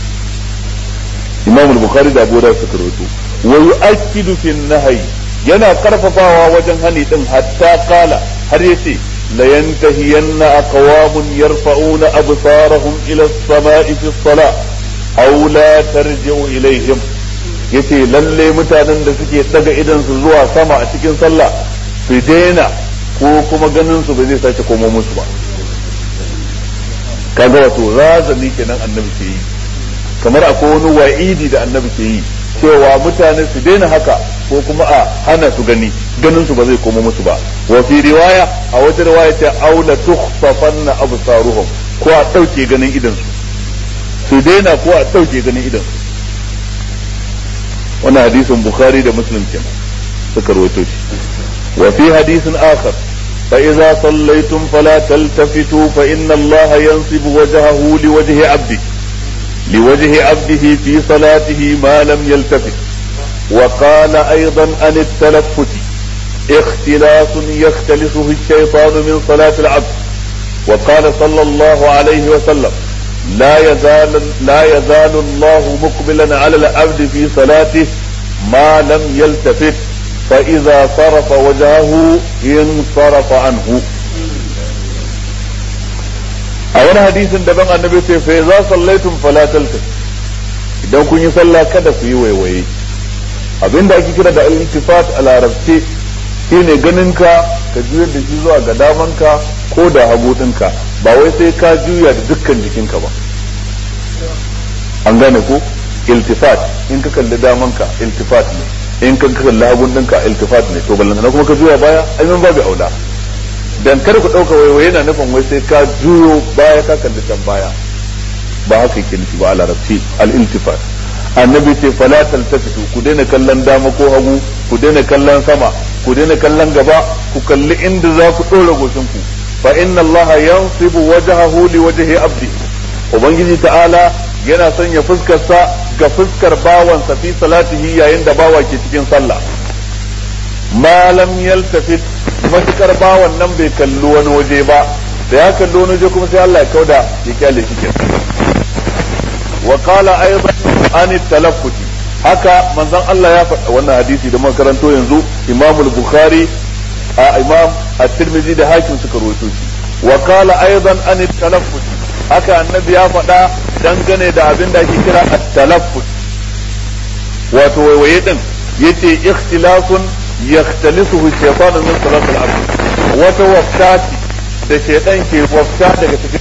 imam al-bukhari da abu dawud suka rawaito wa yu'akkidu fi nahyi yana karfafawa wajen hani din hatta kala har yace la yantahiyanna aqwamun yarfa'una absarahum ila as-sama'i fi as-salah aw la tarji'u ilayhim yace lalle mutanen da suke daga idan su zuwa sama a cikin sallah su daina ko kuma ganin su ba zai sake komo musu ba kaga wato razani kenan annabi ke yi kamar akwai wani wa'idi da annabi ke yi cewa mutane su daina haka ko kuma a hana su gani ganin su ba zai koma musu ba wa fi riwaya a wata riwaya ta aula tukhsafanna absaruhum ko a dauke ganin idan su su daina ko a dauke ganin idan su wannan hadisin bukhari da muslim kenan suka rawaito shi wa fi hadisin akhar فإذا صليتم فلا تلتفتوا فإن الله ينصب وجهه لوجه عبده لوجه عبده في صلاته ما لم يلتفت وقال ايضا عن التلفت اختلاس يختلسه الشيطان من صلاة العبد وقال صلى الله عليه وسلم لا يزال لا يزال الله مقبلا على العبد في صلاته ما لم يلتفت فإذا صرف وجهه انصرف عنه a wani hadisin daban annabi ce fa za sallaitum fala talta idan kun yi sallah kada ku yi waiwaye abinda ake kira da al-iltifat a larabce shine ganin ka ka juyar da shi zuwa ga damanka ko da hagu ɗinka ba wai sai ka juya da dukkan jikinka ba an gane ko iltifat in ka kalli damanka iltifat ne in ka kalli hagun ɗinka iltifat ne to ballantana kuma ka juya baya ai mun babu aula dan kar ku dauka waiwaye yana nufin wai sai ka juyo baya ka kalli can baya ba haka yake nufi ba a larabci al-iltifat annabi ce fala taltafitu ku daina kallon dama ko hagu ku daina kallon sama ku daina kallon gaba ku kalli inda za ku dora goshin ku fa inna allaha yansibu wajhahu li wajhi abdi ubangiji ta'ala yana sanya fuskarsa ga fuskar bawansa fi salatihi yayin da bawa ke cikin sallah ma lam yaltafit matukar bawan nan bai kalli wani waje ba da ya kalli wani waje kuma sai Allah ya kauda ya kyale shi kenan wa qala aidan an talaffuti haka manzon Allah ya faɗa wannan hadisi da makaranto yanzu Imam al-Bukhari a Imam at-Tirmidhi da Hakim suka rawaito shi wa qala aidan an talaffut haka annabi ya faɗa dangane da abin da ake kira at-talaffut wato waiwaye din yace ikhtilafun yakhtalisuhu shaytanu min salat al-abd wata waftati da shaytan ke wafta daga cikin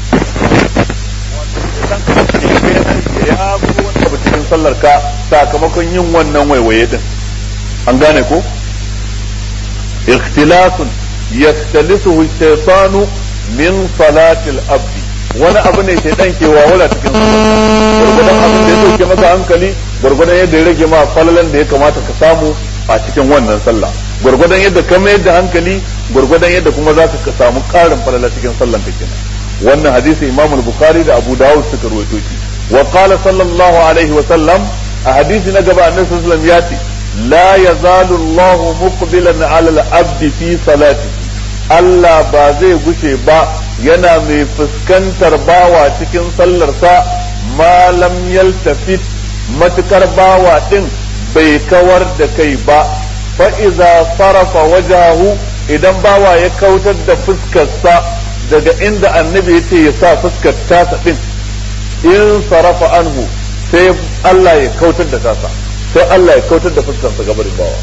ya bugu wani abu cikin sallar ka sakamakon yin wannan waiwaye din an gane ko ikhtilasun yakhtalisuhu shaytanu min salatil abdi wani abu ne shaytan ke wawala cikin sallar gurgudan abin da ya dauke maka hankali gurgudan yadda ya rage ma falalan da ya kamata ka samu a cikin wannan sallah gurgudan yadda ka mayar da hankali gurgudan yadda kuma za ka samu karin falala cikin sallan ka kenan wannan hadisi imam al-bukhari da abu dawud suka rawaito shi wa qala sallallahu alaihi wa sallam a hadisi na gaba annabi sallallahu alaihi wasallam ya ce la yazalu Allah muqbilan ala al-abd fi salati Allah ba zai gushe ba yana mai fuskantar bawa cikin sallarsa ma lam yaltafit matukar bawa din bai kawar da kai ba fa iza sarafa wajahu idan bawa ya kautar da fuskarsa daga inda annabi ya ce ya sa fuskar tasa din in sarafa anhu sai Allah ya kautar da tasa sai Allah ya kautar da fuskarsa gabarin bawa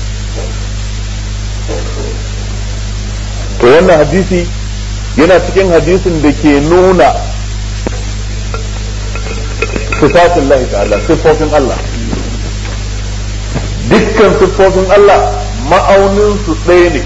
to wannan hadisi yana cikin hadisin da ke nuna sifatin Allah ta'ala siffofin Allah dukkan siffofin Allah ma'aunin su ɗaya ne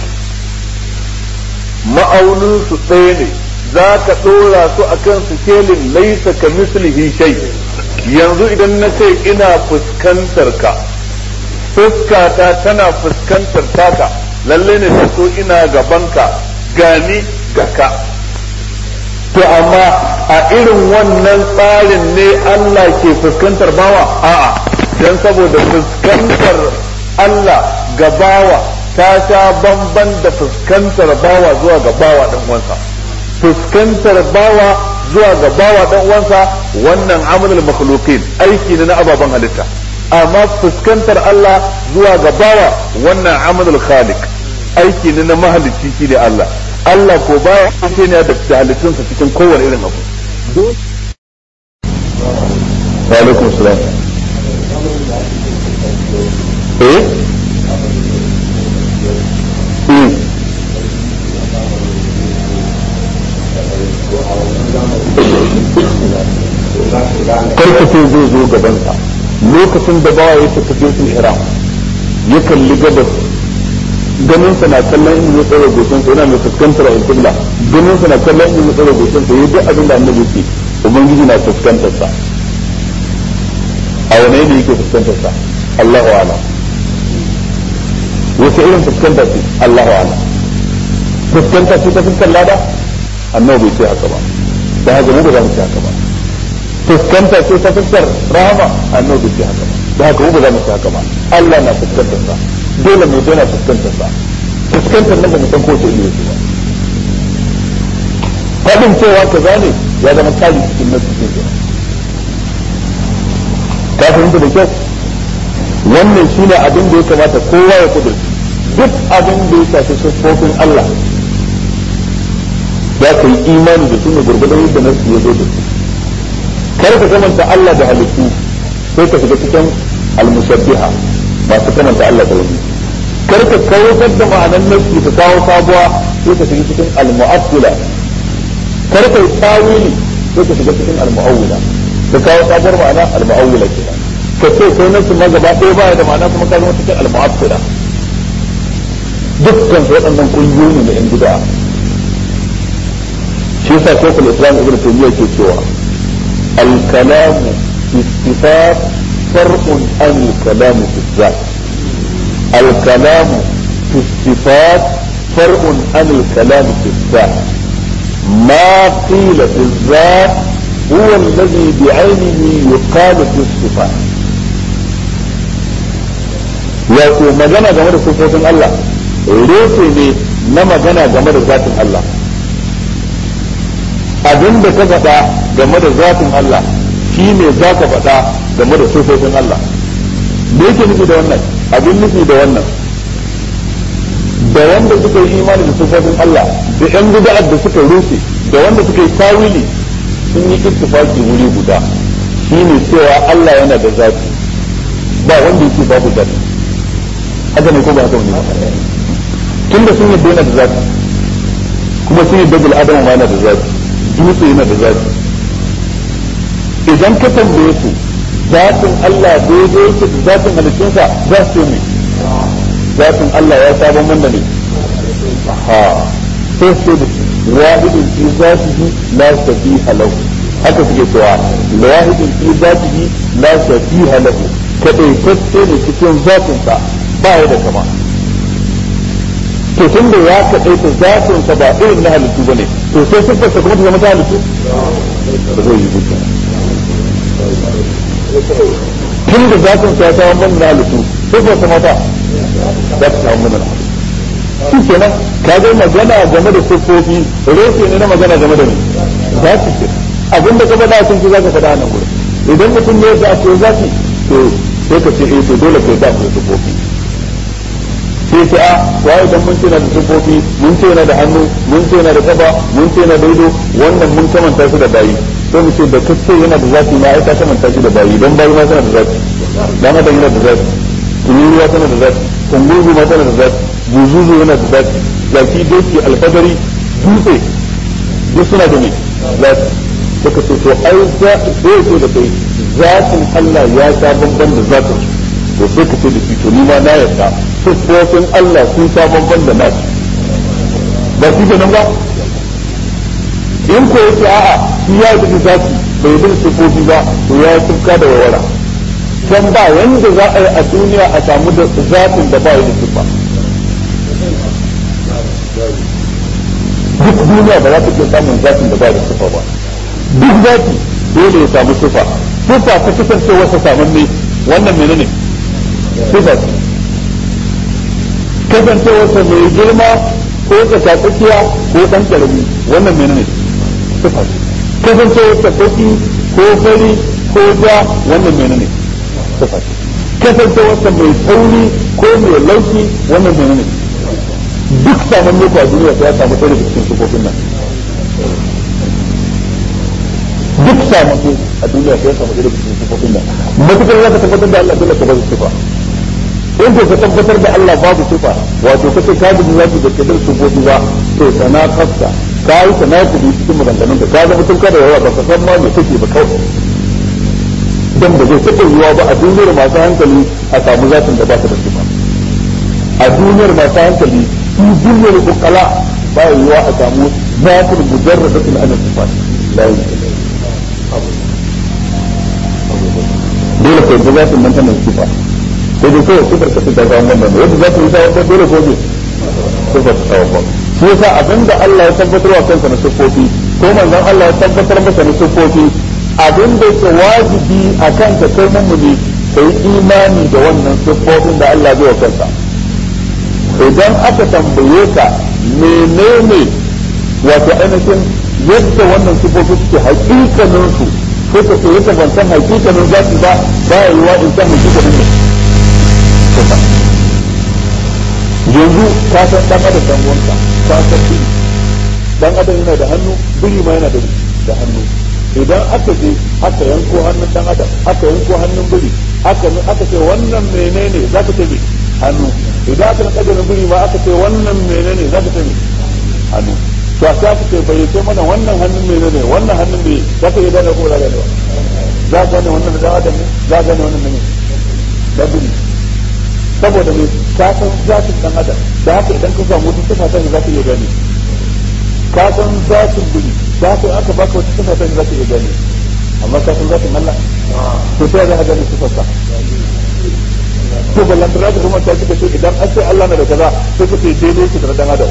ma'aunin su ɗaya ne za ka ɗora su a kan sikelin laisa ka mislihi shay yanzu idan na ce ina fuskantar ka fuskata tana fuskantar taka lalle ne ta so ina gabanka gani ga ka to amma a irin wannan tsarin ne Allah ke fuskantar bawa a'a dan saboda fuskantar Allah ga bawa ta sha bamban da fuskantar bawa zuwa ga bawa dan uwansa fuskantar bawa zuwa ga bawa dan uwansa wannan amalul makhluqin aiki ne na ababen halitta amma fuskantar Allah zuwa ga bawa wannan amalul khaliq aiki ne na mahalicci shi ne Allah Allah ko baya aiki ne da halittunsa cikin kowane irin abu wa alaikum salam eh karkace zai zo gabansa lokacin da bawa ya tafi sun ihram ya kalli gabas ganin sa na kallon in ya tsara goshin sa yana mai fuskantar al-qibla ganin sa na kallon in ya tsara goshin sa yayi duk abin da annabi ce ubangiji na fuskantar sa a wani ne yake fuskantar sa Allahu a'lam wace irin fuskanta ce Allahu a'lam fuskanta ce ta fuskar lada annabi bai ce haka ba da haka mu ba za mu ce haka ba fuskanta ce ta fuskar rahama annabi bai ce haka ba da haka mu ba za mu ce haka ba Allah na fuskantar sa dole mu daina fuskantar sa fuskantar nan ba mu san ko ta iya ba faɗin cewa ka zane ya zama kari cikin nasu cikin ka fahimta da kyau wannan shi ne abin da ya kamata kowa ya kudurci duk abin da ya shafi siffofin Allah za ka yi imani da su ne gurgudan yadda nasu ya zo da su kar ka kamanta Allah da halittu sai ka shiga cikin almushabbiha masu kamanta Allah da wani kar ka kawatar da ma'anan nasu ka kawo sabuwa sai ka shiga cikin almu'attila kar ka yi tawili sai ka shiga cikin almu'awwila ka kawo sabuwar ma'ana almu'awwila kenan ka ce sai nasu ma gaba ɗaya baya da ma'ana kuma ka zama cikin almu'attila dukkan su waɗannan ƙungiyoyi ne na yan bid'a shi yasa shekul islam ibn taymiyyah ke cewa الكلام في الصفات فرق عن الكلام في الذات الكلام في الصفات فرق عن الكلام في الذات ما قيل في الذات هو الذي بعينه يقال في الصفات wato magana game da sufofin Allah reshe ne na magana game da zatin Allah abin da ka faɗa game da zatin Allah shi ne za ka faɗa game da sufofin Allah me yake nufi da wannan abin nufi da wannan da wanda suka yi imani da sufofin Allah da yan bid'ar da suka rushe da wanda suka yi tawili sun yi ittifaki wuri guda shine cewa Allah yana da zati ba wanda yake babu zati haka ne ko ba haka ne ba tunda sun yi yana da zati kuma sun yi bil adam ma yana da zati dutse yana da zati idan ka tambaye su zatin Allah daidai yake da zatin halittunsa za su ne zatin Allah ya sabon wanda ne ha sai su da wahidin fi zatihi la shabiha lahu haka suke cewa wahidin fi zatihi la shabiha lahu kadaitacce ne cikin zatinsa ba ya da kama to tun da ya kadaita zatinsa ba irin na halittu bane to sai siffarsa kuma ta zama ta halittu ba zai yi duka tun da zatin ta ta wannan na halittu sai ba ta mata za ta samu mana shi kenan ka ga magana game da siffofi reshe ne na magana game da ni za su ce abin da ka faɗa sun ci za ka faɗa nan gurin idan mutum ne ya ce za ki to sai ka ce eh to dole kai za ku siffofi sai ce a wa idan mun ce na da siffofi mun ce na da hannu mun ce na da kafa mun ce na da ido wannan mun kamanta su da bayi sai mu ce da kace yana da zafi ma ai ka kamanta shi da bayi dan bayi ma tana da zafi dan adam yana da zafi tururuwa tana da zafi kungurgu ma tana da zafi buzuzu yana da zafi zaki doki alfadari dutse duk suna da me zafi suka ce to ai za zai ce da kai zafin Allah ya sha bamban da zafin to sai ka ce da shi to ni ma na yarda siffofin Allah sun sha bamban da nasu ba shi kenan ba in ko yace a'a shi ya yi da zafi bai yi da siffofi ba to ya yi tufka da wawara can ba wanda za a yi a duniya a samu da zafin da ba yi da siffa duk duniya ba za ta iya samun zafin da ba da siffa ba duk zafi dole ya samu siffa siffa ta kasance wasa samun ne wannan menene siffa ce kasancewarsa mai girma ko tsakatsakiya ko ɗan ƙarami wannan menene siffa ce kasancewarsa baki ko fari ko ja wannan menene siffa ce kasancewarsa mai tauri ko mai laushi wannan menene duk saman muku a duniya ya samu ɗaya daga cikin sifofin nan duk saman ku a duniya ya samu ɗaya daga cikin sifofin nan matukar za ka tabbatar da Allah dole ka bazu sifa in ko ka tabbatar da Allah babu sifa wato kace ka gudu za ki da kadar sifofi ba to sana kafta ka yi sana ku bi cikin maganganun ka ka zama tun kada yawa ba ka san ma me kake ba kawai dan ba zai taɓa yiwa ba a duniyar masu hankali a samu zatin da ba ta da sifa a duniyar masu hankali في ظل العقلاء ba yiwa a samu zatul mujarradatul ana sifat la yumkin dole ko da zatul nan tana sifa ko da kai sifar ka da ga wannan ne yadda zatul ta wanda dole ko ne sifar ta wanda shi yasa abinda Allah ya tabbatar wa kansa na sifofi ko manzon Allah ya tabbatar masa na sifofi abinda yake wajibi akan ka kai mummuni kai imani da wannan sifofin da Allah ya wa kansa idan aka tambaye ka menene wato ainihin yadda wannan sifofi suke hakikanin su ko ka ce yadda ban san hakikanin za su ba ba ya yiwa in san hakikanin ne yanzu ka san dan adam dan wanka ka san biri dan adam yana da hannu biri ma yana da hannu idan aka je aka yanko hannun dan adam aka yanko hannun biri aka aka ce wannan menene za ka ce me hannu idan aka naka da biri ma aka ce wannan menene za ka ce me hannu to sai aka ce bai ce mana wannan hannun menene wannan hannun me za ka iya gane ko za ka gane za ka gane wannan da adam ne za ka gane wannan ne da biri saboda me ka san zatin dan adam da haka idan ka samu wata sifa ta za ka iya gane ka san zatin biri da haka aka baka wata sifa ta za ka iya gane amma ka san zatin Allah to sai za ka gane sifarsa to ballan da zaka kuma ta kika ce idan an ce Allah na da kaza sai ka ce daidai ki da dan adam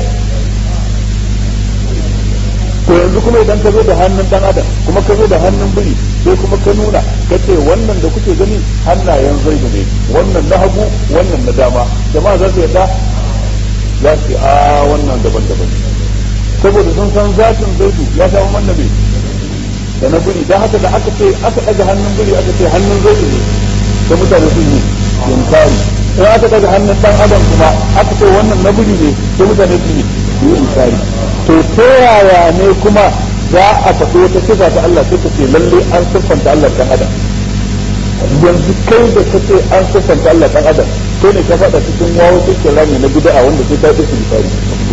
to yanzu kuma idan ka zo da hannun dan adam kuma ka zo da hannun biri sai kuma ka nuna ka ce wannan da kuke gani hannayen zaidu ne wannan na hagu wannan na dama jama'a za su yarda za su a wannan daban-daban saboda sun san zatin zaidu ya samu mannabi da na buri don haka da aka ce aka ɗaga hannun buri aka ce hannun zaidu ne da mutane sun yi inkari in aka ɗaga hannun ɗan adam kuma aka ce wannan na buri ne da mutane sun yi inkari to ta yaya ne kuma za a tafi wata sifa ta Allah sai ka ce lalle an siffanta Allah kan adam yanzu kai da ka ce an siffanta Allah kan adam kai ne ka faɗa cikin wawo cikin rami na bid'a wanda sai ta yi su misali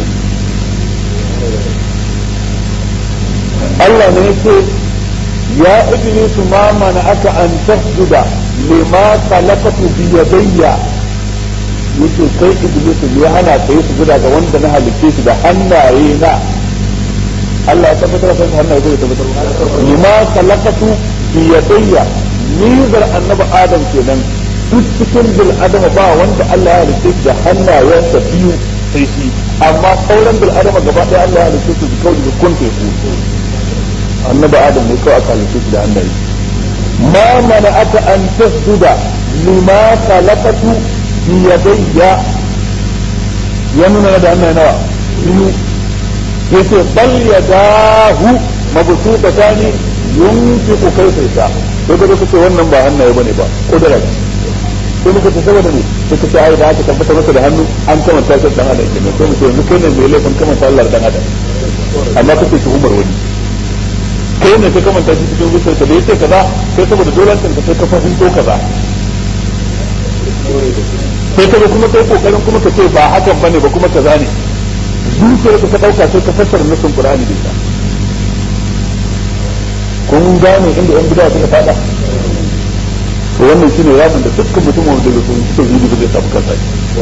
Allah ne yake ya iblis ma mana aka an tasjuda lima khalaqatu bi yadayya yace kai iblis ne hana kai sujuda ga wanda na halice shi da hannaye na Allah ya tabbatar da hannaye zai tabbatar lima khalaqatu bi yadayya nizar annabi adam kenan duk cikin bil adama ba wanda Allah ya halice shi da hannayensa biyu sai shi amma sauran bil adama gaba ɗaya Allah ya halice su kawai da kun teku annabi adam ne kawai aka halice shi da hannaye ma mana aka an tasjuda lima khalaqatu bi yadayya ya nuna da hannaye nawa biyu yace bal yadahu mabsutatani yunfiqu kayfa yasha sai ka ce wannan ba hannaye bane ba kudura ce sai muka ce saboda ne sai ka ce ai da aka tabbatar masa da hannu an kamanta shi dan adam kenan sai mu ce yanzu kai ne mai laifin kamanta Allah dan adam amma kake tuhumar wani kai ne ka kamanta shi cikin zuciyar ka da yace kaza sai saboda dole kan ka sai ka fahimto kaza sai ka kuma kai kokarin kuma ka ce ba hakan bane ba kuma kaza ne zuciyar ka ta dauka sai ka fassara nasin Qur'ani da ita kun gane inda yan bid'a suka fada to wannan shine yabin da dukkan mutumin da ya sun suka zubi zai samu kansa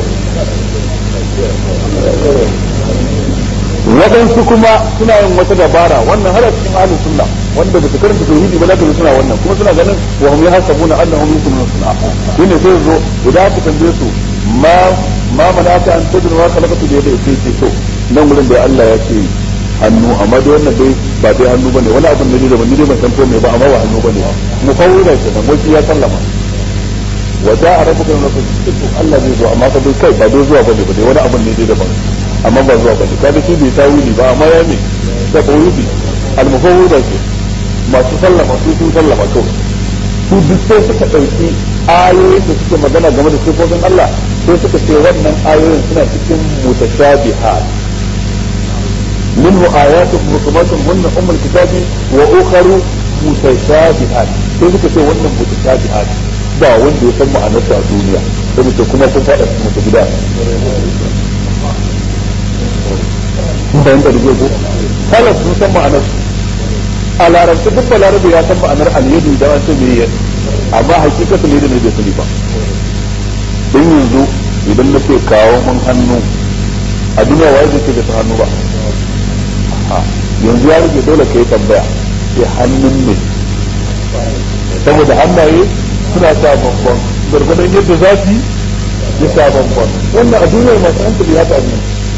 waɗansu kuma suna yin wata dabara wannan har a cikin ahlus sunna wanda ba su karanta tauhidi ba zaka suna wannan kuma suna ganin wa hum yahsabuna annahum yukununa sunna shine sai zo idan aka tambaye su ma ma manaka an tudun wa khalaqatu bi yadayhi sai to nan gurin da Allah ya ce hannu amma dai wannan dai ba dai hannu bane wani abin ne da ban dai ban san ko me ba amma ba hannu bane mu fawwida ke nan wai ya sallama wa ja'a rabbuka min rabbika Allah zai zo amma fa dai kai ba dai zuwa bane ba dai wani abin ne dai daban amma ba zuwa bane kaga shi bai tawili ba amma ya ne da tawili al-mufawwida ke masu sallama su sun sallama to su duk sai suka dauki ayoyin da suke magana game da sifofin Allah sai suka ce wannan ayoyin suna cikin mutashabihat منه آيات محكمات هن أم الكتاب وأخر متشابهات sai suka ce wannan mutashabihat ba wanda ya san ma'anarsa a duniya sai mutum kuma kun faɗa su mutu gida kun fahimta da ko kala sun san ma'anar a larabci duk balarabe ya san ma'anar alyadu da an ce me yadda amma hakikatu ne da ne bai sani ba don yanzu idan na ce kawo mun hannu a duniya waye zai ce bai san hannu ba yanzu ya rage dole ka yi tambaya sai hannun ne saboda hannaye suna sa bambam gargadon yadda za su ya sa bambam wannan a duniyar masu hankali ya tabi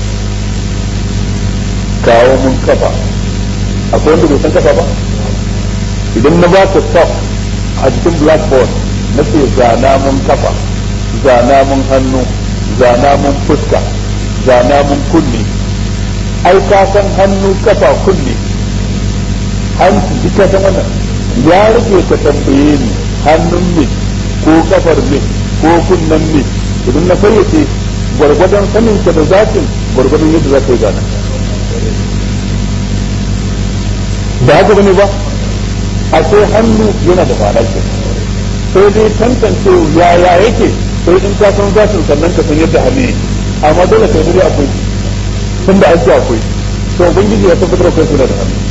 kawo mun kafa akwai wanda bai san kafa ba idan na ba ka stop a cikin blackboard na ce zana mun kafa zana mun hannu zana mun fuska zana mun kunne ai ka san hannu kafa kunne hanci duk ka san wannan ya rage ka tambaye ni hannun ne ko kafar ne ko kunnen ne idan na fayyace gwargwadon sanin ka da zatin gwargwadon yadda za ka yi gana da haka bane ba a sai hannu yana da fara ke sai dai tantance yaya yake sai in ka san zatin sannan ka san yadda hannu yake amma dole ka yi akwai tun da an ce akwai to ubangiji ya tabbatar akwai suna da hannu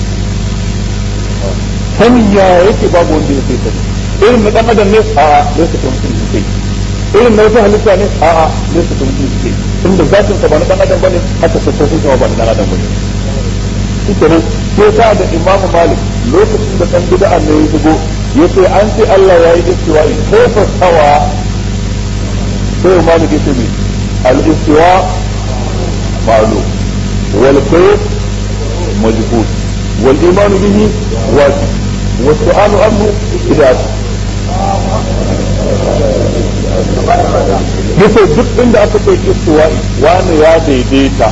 sanin ya yake babu wanda ya sai sani irin na dan adam ne a a ne su tun sun sai irin na wata halitta ne a a ne su tun sun sai tun da zatin sa ba na dan adam bane haka sassosin sa ba na dan adam bane shikenan sai sa da imamu malik lokacin da dan bid'a ne ya shigo yace an ce Allah ya yi istiwa'i kaifa sawa sai malik yace ne al-istiwa ma'lum والكيف مجهول والإيمان به واجب والسؤال عنه إذا yace duk inda aka ce istiwa'i wani ya daidaita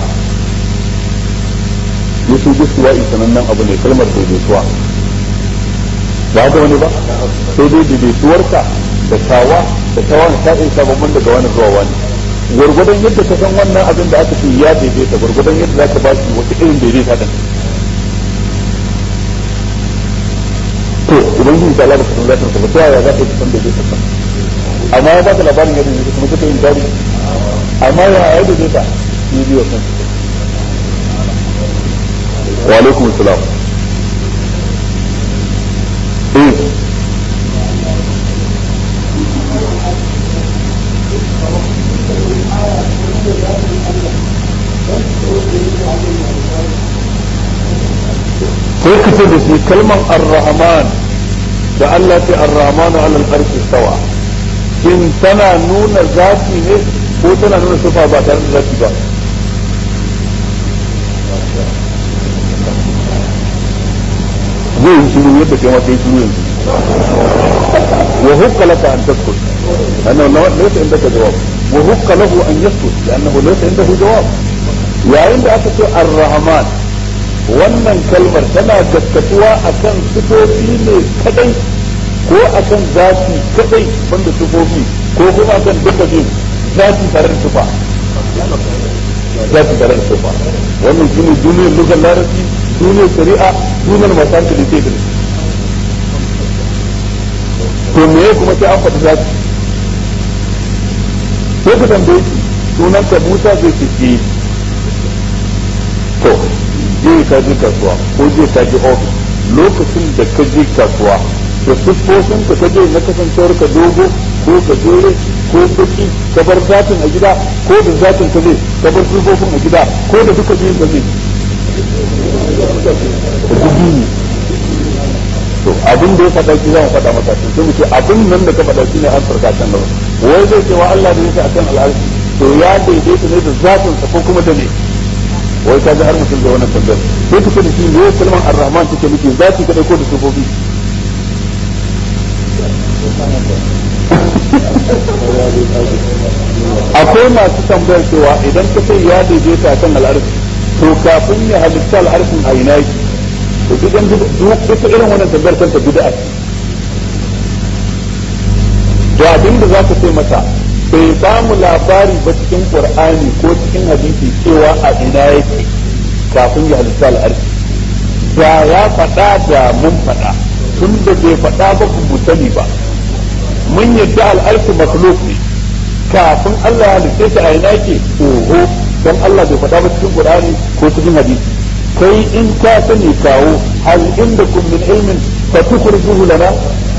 yace istiwa'i sanannen abu ne kalmar daidaituwa ba ga wani ba sai dai daidaituwarka da tawa da tawan ta isa babban daga wani zuwa wani gwargwadon yadda ka san wannan abin da aka ce ya daidaita gwargwadon yadda za ka ba shi wata irin daidaita din to ubangiji ta lalata sun zata ta ta yaya za ka san daidaita ta amma ya baka labarin yadda ne kuma kake yin dari amma ya ya daidaita ni biyo kan wa alaikum salam eh sai ka ce da shi kalmar ar-rahman da Allah ce ar-rahman ala al-arshi stawa shin tana nuna zati ne ko tana nuna sifa ba tare da zati ba zai yi shiru yadda kai ma kai shiru yanzu wa hukka laka an taskut annahu laysa indaka jawab wa hukka lahu an yaskut li'annahu laysa indahu jawab yayin da aka ce ar-rahman wannan kalmar tana gaskatuwa akan sifofi ne kadai ko akan zafi kadai banda sifofi ko kuma akan duka biyu zafi tare da sifa zafi tare da sifa wannan shine duniyar lugar larabci duniyar shari'a duniyar masu hankali ke da to me kuma sai an faɗi zafi sai ka tambaye shi sunan ka Musa zai ce to je ka je kasuwa ko je ka je ofis lokacin da ka je kasuwa da siffofin ka je na kasancewar ka dogo ko ka jere ko baki ka bar zatin a gida ko da zatin ka zai ka bar siffofin a gida ko da duka biyun ka zai to abin da ya faɗa shi zan faɗa maka to sai mu ce abin nan da ka faɗa shi ne an farka can gaba wai zai ce wa Allah da yake akan al'arshi to ya daidaita ne da zatin sa ko kuma da ne wai ka ga har mutum da wannan tambayar sai ka da shi ne kalmar ar-rahman take nufi zati kadai ko da sufofi akwai masu tambayar cewa idan ka ce ya daidaita kan al'arshi to kafin ya halitta al'arshin a ina yake to duk an duk ita irin wannan tambayar kanta bid'a to abin da za ka ce masa bai ba mu labari ba cikin qur'ani ko cikin hadisi cewa a ina yake kafin ya halitta al'arshi da ya faɗa da mun faɗa tun da bai faɗa ba ku sani ba mun yadda al'arshi makhluk ne kafin Allah ya halitta shi a ina yake oho dan Allah bai faɗa ba cikin qur'ani ko cikin hadisi kai in ka sani kawo hal indakum min ilmin fatukhrijuhu lana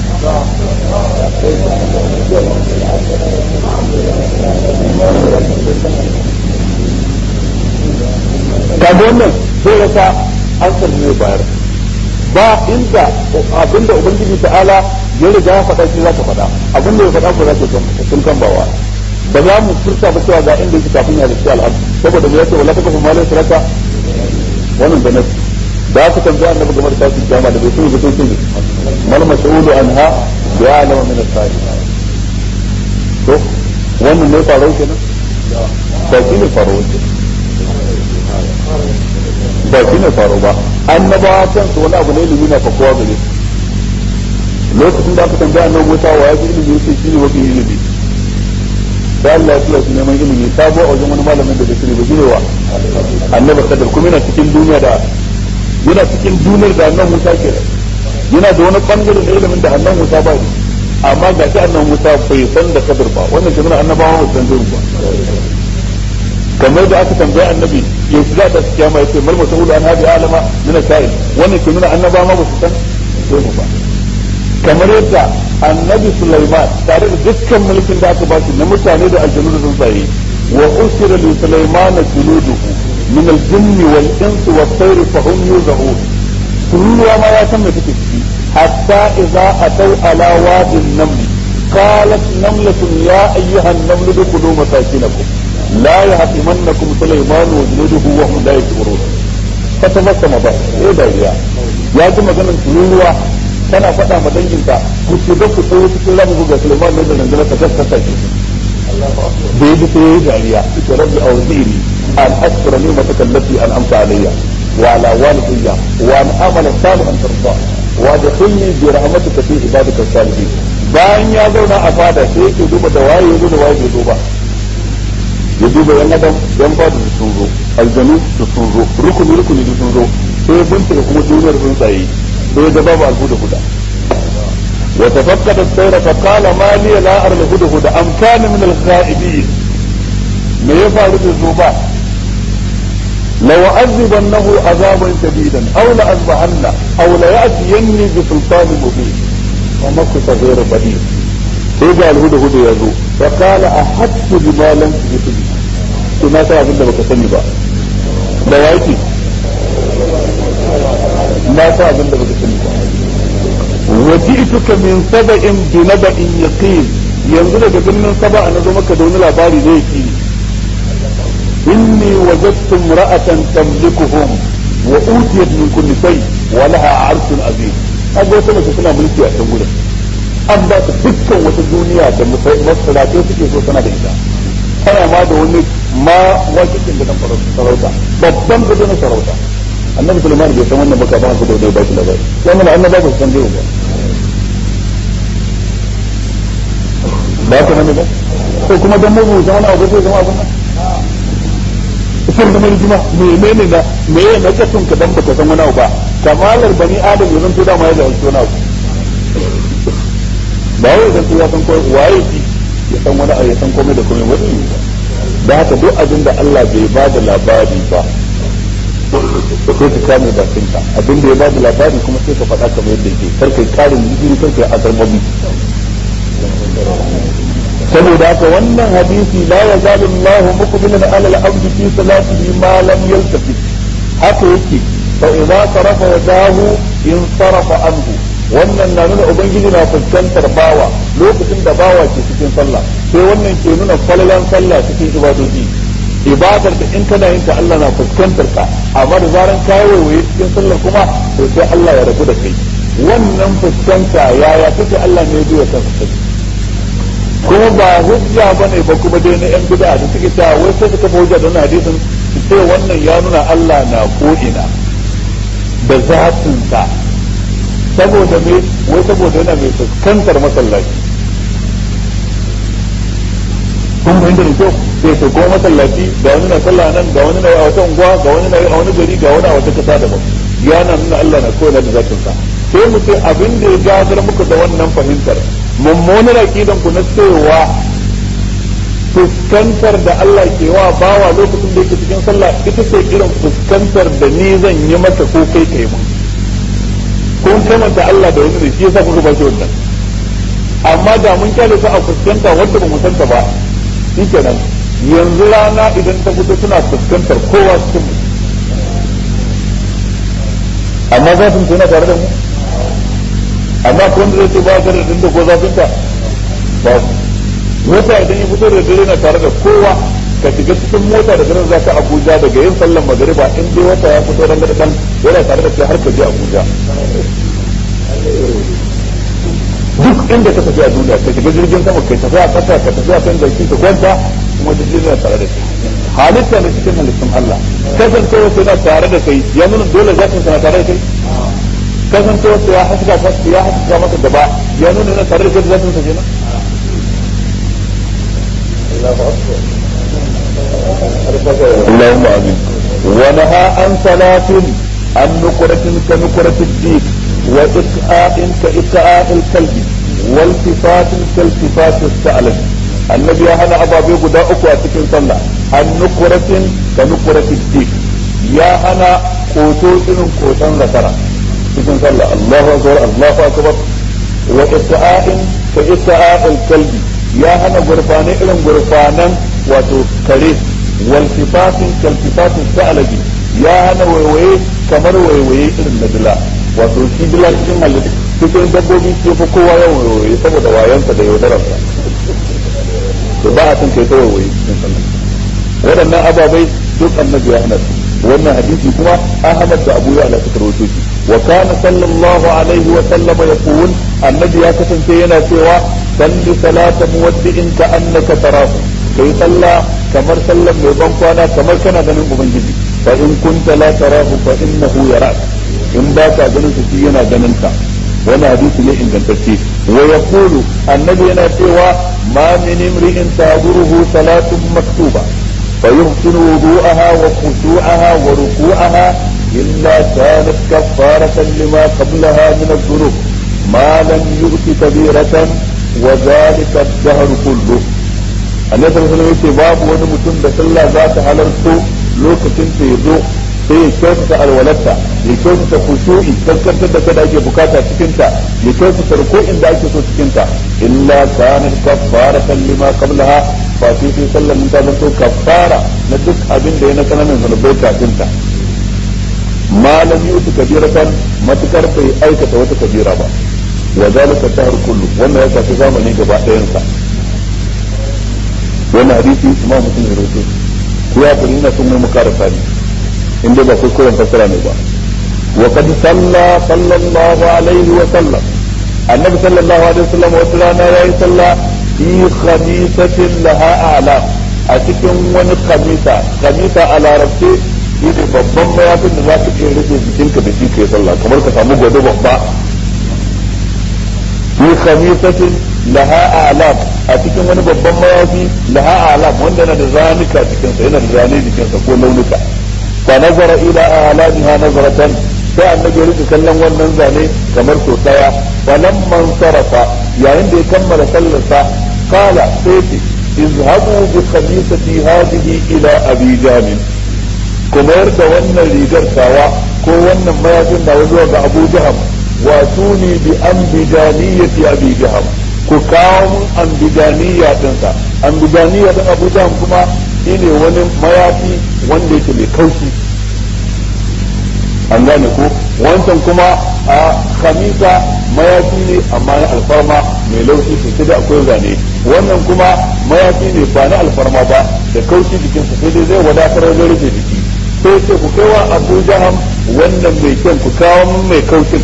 kaga wannan sai rasa an ne bayar ba inda abinda ubangiji ta'ala ya riga ya faɗa shi za ka faɗa abinda ya faɗa ko za ka sun kan bawa ba za mu furta ba cewa ga inda yake kafin ya halitta al'adu saboda mu yace wala takafu malai saraka wannan da nasu da aka tambaya annabi game da tashin jama'a da bai sani ba sai mal mas'ulu anha ya alama min as-sa'i to wannan ne faro kenan ba shi ne faro kenan ba shi ne faro ba annabawa kansu wani abu ne ilimi na fakowa gare su lokacin da aka tambaya annabi Musa wa ya ji ilimi yace shi ne mafi ilimi da Allah ya tura su neman ilimi sabo a wajen wani malamin da bai sani ba shine wa annabi Khadr kuma yana cikin duniya da yana cikin duniyar da annabi Musa ke yana da wani bangare da ilimin da annabi Musa ba amma ga shi annabi Musa bai san da Khadr ba wannan shi annabawa ba san ba kamar da aka tambaya annabi ya shi za ta kiyama yace mal mas'ulu an hadi alama min sa'il wannan ke nuna annaba ma ba su san sai mu ba kamar yadda annabi Sulaiman tare da dukkan mulkin da aka ba shi na mutane da aljanu da tsuntsaye wa usira li Sulaiman juluduhu min al-jinni wal insi wat tayr fa hum yuzahun kulluwa ma ya san me take ciki hatta idza ataw ala wadin naml قالت نملة يا أيها النمل ادخلوا مساكنكم لا يهتمنكم سليمان وجنوده وهم لا يشعرون فتبسم ضحك ايه ده يا يا جماعة ganin tururuwa kana faɗa ma danginka ku ce da ku tsaye cikin ramu buga Sulaiman ne da rundunar ta gaskata shi da ya sai yayi dariya ita rabbi awzini an ashkura ni'mataka allati an'amta alayya wa ala walidayya wa an amala salihan tarda wa adkhilni bi rahmatika fi ibadika salihin bayan ya zauna a fada sai yake duba da waye yazo da waye bai zo ba ya duba yan adam yan fada da sun zo aljanu da sun zo rukuni rukuni da sun zo sai bincika kuma duniyar tsuntsaye sai ya ga babu alhuda huda وتفقد الطير فقال ما لي لا أرى الهدهد أم كان من الغائبين ما يفعل بالذباب لو أعذبنه عذابا شديدا أو لأذبحنه أو ليأتيني بسلطان مبين ومكث غير بديل سيجا الهدهد يزو فقال أحدت بما لم تجد به كما تعرف أنت بكسني بقى لوايتي ما تعرف أنت بكسني بقى وجئتك من سبأ بنبأ يقين yanzu daga birnin saba na zo maka da wani labari da yake inni wajadtu imra'atan tamlikuhum wa utiyat min kulli shay wa laha 'arshun azim kaga wata mace tana mulki a can gurin an ba ta dukkan wata duniya da masalatai suke so tana da ita tana ma da wani ma wakitin da nan sarauta babban gudu na sarauta annabi sulaiman bai san wannan baka ba su da wani ba shi labari wannan annabi ba su san dai ba ba ka nan ba ko kuma dan mu zama abu zai zama abun nan sun zama rigima menene na me ya na kasun ka dan baka san wani abu ba kamalar bani adam yanzu to dama ya da wani abu ba wai dan ya san ko waye shi ya san wani abu ya san komai da komai wani ba da haka duk abin da Allah bai ba da labari ba sai ka kame bakinka abin da ya ba da labari kuma sai ka faɗa kamar yadda yake kar kai karin jini kar kai azarbabi saboda haka wannan hadisi la yazalu Allah muqbilan ala al-abd fi salatihi ma lam yaltafit haka yake fa idza sarafa wadahu in sarafa anhu wannan na nuna ubangiji na fuskantar bawa lokacin da bawa ke cikin sallah sai wannan ke nuna falalan sallah cikin ibadoji ibadar da in kana yin ta Allah na fuskantar ka amma da zaran ka waiwaye cikin sallar kuma to sai Allah ya rabu da kai wannan fuskanta yaya kake Allah ne zai ka fuskanta kuma ba hujja bane ba kuma dai na yan bid'a da suke cewa wai sai suka hujja da wannan hadisin su ce wannan ya nuna Allah na ko ina da zatin sa saboda me wai saboda yana mai fuskantar masallaci kun fahimta da kyau sai su ko masallaci ga wani na sallah nan ga wani na a wata unguwa ga wani na a wani gari ga wani a wata kasa daban ya na nuna Allah na koyar da zatin sa sai mu ce abin da ya gadar muku da wannan fahimtar mummunar aqidan ku na cewa fuskantar da Allah ke wa bawa lokacin da yake cikin sallah ita ce irin fuskantar da ni zan yi masa ko kai kai mun kun kamanta Allah da wani da shi yasa kuka ba shi wannan amma da mun kyale su a fuskanta wanda ba mu santa ba shi kenan yanzu rana idan ta fito suna fuskantar kowa cikin mu amma za su tuna tare da mu amma ko wanda zai ce ba ta da dinda ko zafin ta ba mota idan ya fito da dare na tare da kowa ka shiga cikin mota da garin zaka Abuja daga yin sallan magariba in dai wata ya fito ran da kan yana tare da kai har ka je Abuja duk inda ka tafi a duniya ka shiga jirgin sama kai tafi a kasa ka tafi a kan jaki ka kwanta kuma jirgin yana tare da kai halitta ne cikin halittun Allah kasancewa sai na tare da kai ya nuna dole zakin na tare da kai kasancewa sai ya haska ka ya haska maka gaba ya nuna yana tare da kai zakin sa kenan اللهم امين ونهى عن صلاة عن نقرة كنقرة الديك وإكآء كإكآء الكلب والتفات كالتفات الثعلب النبي هنا أبا بيقو دا أكو أتكين صلى عن نقرة كنقرة الديك يا هنا قوتو إن قوتان ذكرا تكين صلى الله أكبر الله أكبر وإكآء كإكآء الكلب يا هنا غرفاني إلن غرفانا وتو كريم والتفات كالتفات الثعلب يا هنا ويوي كمر ويوي إلن ندلا wato shi bila cikin halittu cikin dabbobi ce fa kowa yawan wayoyi saboda wayansa da yaudararsa to ba a san kai ta wayoyi cikin sallah waɗannan ababai duk annabi ya hana su wannan hadisi kuma Ahmad da Abu Ya'la suka rawaito shi وكان صلى الله عليه وسلم يقول النبي يا كتن سينا سوى صل صلاة مودع كأنك تراه كي صلى كمر سلم يضم كوانا كمر كان غنم مبنجدي فإن كنت لا تراه فإنه يراك إن باك غنم سينا غنمك وانا حديث لي إن كنتكي ويقول النبي ينا سوى ما من امرئ تهدره صلاة مكتوبة فيحسن وضوءها وخشوعها وركوعها إلا كانت كفارة لما قبلها من الذنوب ما لم يؤت كبيرة وذلك الدهر كله annabi sallallahu alaihi wasallam babu wani mutum da sallah za ta halarto lokacin ta yazo sai ya kyautata alwalarta ya kyautata khushu'i kaskantar da kada ake bukata cikin ta ya kyautata ruku'in da ake so cikin ta illa kanat kaffaratan lima qablaha fa sai sai sallar mun ta zanto kaffara na duk abin da ya na kananan zanubai kafin ta ma lam yuti kabiratan matukar bai aikata wata kabira ba wa zalika dahr kullu wannan ya tafi zamani gaba ɗayan sa wannan hadisi imam muslim ya rawaito ko ya kuri ina son mu karasa ne inda ba kuskuren fassara ne ba wa qad salla sallallahu alaihi wa sallam annabi sallallahu alaihi wa sallam wata rana yayi sallah fi khamisatin laha a'lam a cikin wani khamisa khamisa a larabce shi ne babban mayafin da za ka iya rufe jikinka da shi kai sallah kamar ka samu gwado babba fi khamisatin laha a'lam a cikin wani babban mayafi laha a'lam wanda yana da zanuka cikinsa yana da zane jikinsa ko launuka fa nazara ila a'lamiha nazaratan sai annabi ya rika kallon wannan zane kamar so daya falamman sarafa yayin da ya kammala sallarsa qala sai ce izhabu bi khamisati hadhihi ila abi jamin kuma yarda wannan rigar tawa ko wannan mayafin da zuwa ga abu jaham واتوني بأنبجانية أبي جهم كاوم أنبجانية تنسى أنبجانية أبو جهم كما إني ونم مياتي وندي كمي كوشي an gane ko wancan kuma a khamisa mayafi ne amma na alfarma mai laushi sosai da akwai zane wannan kuma mayafi ne ba na alfarma ba da kaushi jikinsa sai dai zai wadatar wajen rufe jiki sai ce ku kai wa abu jaham wannan mai kyan ku kawo mai kaushin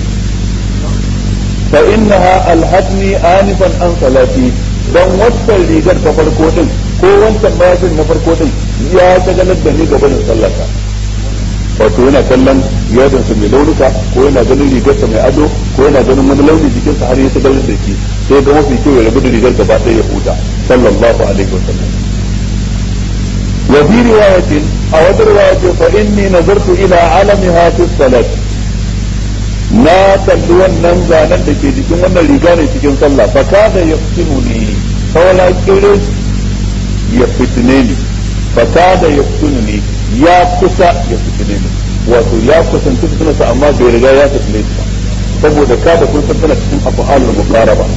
فإنها ألهتني آنفا عن صلاتي dan wancan rigar ta farko din ko wancan mayafin na farko din ya shagalar da ni gaba da sallata wato yana kallon yadon sa mai launuka ko yana ganin rigar sa mai ado ko yana ganin wani launi jikin sa har ya shagalar da shi sai ga mafi kyau ya rabu da rigar gaba ɗaya ya huta sallallahu alaihi wasallam wa fi riwayatin a wata riwayatin fa inni nazartu ila alamiha fi salati na kalli wannan zanen da ke jikin wannan riga ne cikin sallah fa kada ya fitinu ne saura kirin ya fitine ni fa kada ya fitinu ne ya kusa ya fitine ni wato ya kusanci fitinarsa amma bai riga ya fitine shi ba saboda kada kun san tana cikin af'alul muqaraba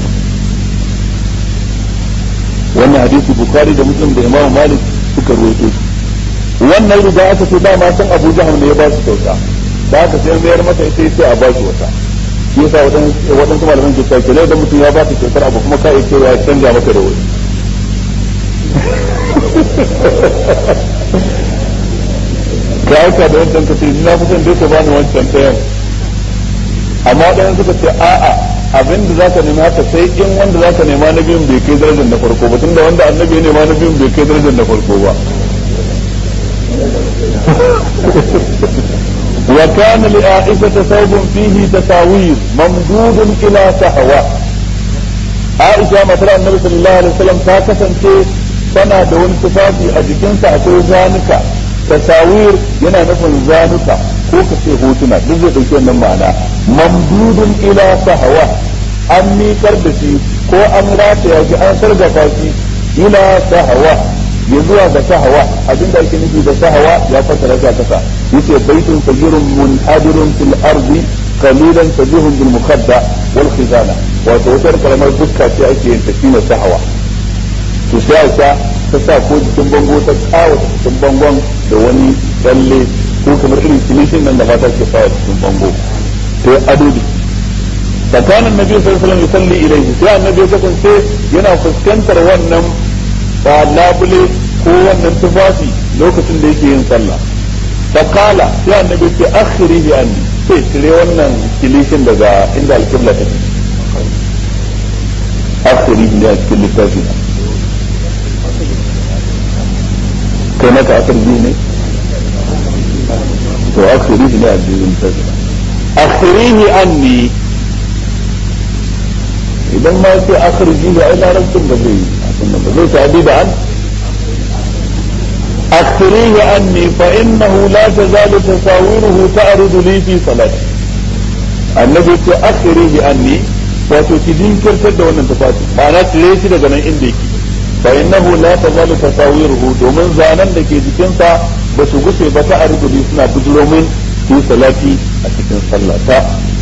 wannan hadisi bukhari da muslim da imam malik suka rawaito wannan riga aka ce dama san abu jahal ne ya ba su kyauta da haka sai mayar masa ita sai a bashi wata shi yasa waɗansu malaman ke cewa kenan idan mutum ya ba ka kyautar abu kuma ka iya cewa ya canja maka da wani ka aika da wancan ka ce ni na fi son dai ka bani wancan ɗayan amma ɗayan suka ce a'a abin da zaka nemi haka sai in wanda zaka nema na biyun bai kai darajar na farko ba tunda wanda annabi ya nema na biyun bai kai darajar na farko ba وكان لعائشة ثوب فيه تساوير ممدود إلى سهوة عائشة مثلا النبي صلى الله عليه وسلم تاكسا tana da wani tufafi a jikinsa akwai zanuka tasawir yana nufin zanuka ko ka ce hotuna duk zai ɗauki wannan ma'ana mamdudun ila sahawa an miƙar da shi ko an rataya shi an sargafa shi ila sahawa ya zuwa ga sahawa abinda ake nufi da sahawa ya fassara ta kasa yace baitun sajirun munhadirun fil ardi qalilan tajihun bil mukhadda wal khizana wato wata karamar dukka ce ake yin tafiya sahawa to sai Aisha ta sa ko jikin bango ta kawo cikin bangon da wani tsalle ko kamar irin kilishin nan da mata ke sa cikin bango to ado ne فكان النبي صلى الله عليه وسلم يصلي إليه sai annabi ya kasance yana fuskantar wannan ba labule ko wannan tufafi lokacin da yake yin sallah fa kala sai annabi ce akhiri bi anni ce cire wannan kilishin daga inda alkibla ta akhiri ne a cikin littafi kai maka akhiri ne to akhiri ne a cikin littafi akhirihi anni idan ma ce akhirji ne ai larabcin ba zai abin ba zai tabi da an akhirihi anni fa innahu la tazalu tasawiruhu ta'ridu li fi salati annabi ce akhirihi anni wato ki jinkirtar da wannan tufafi ma'ana cire shi daga nan inda yake fa innahu la tazalu tasawiruhu domin zanen da ke jikinsa ba su gushe ba ta'ridu li suna bujuro min fi salati a cikin sallata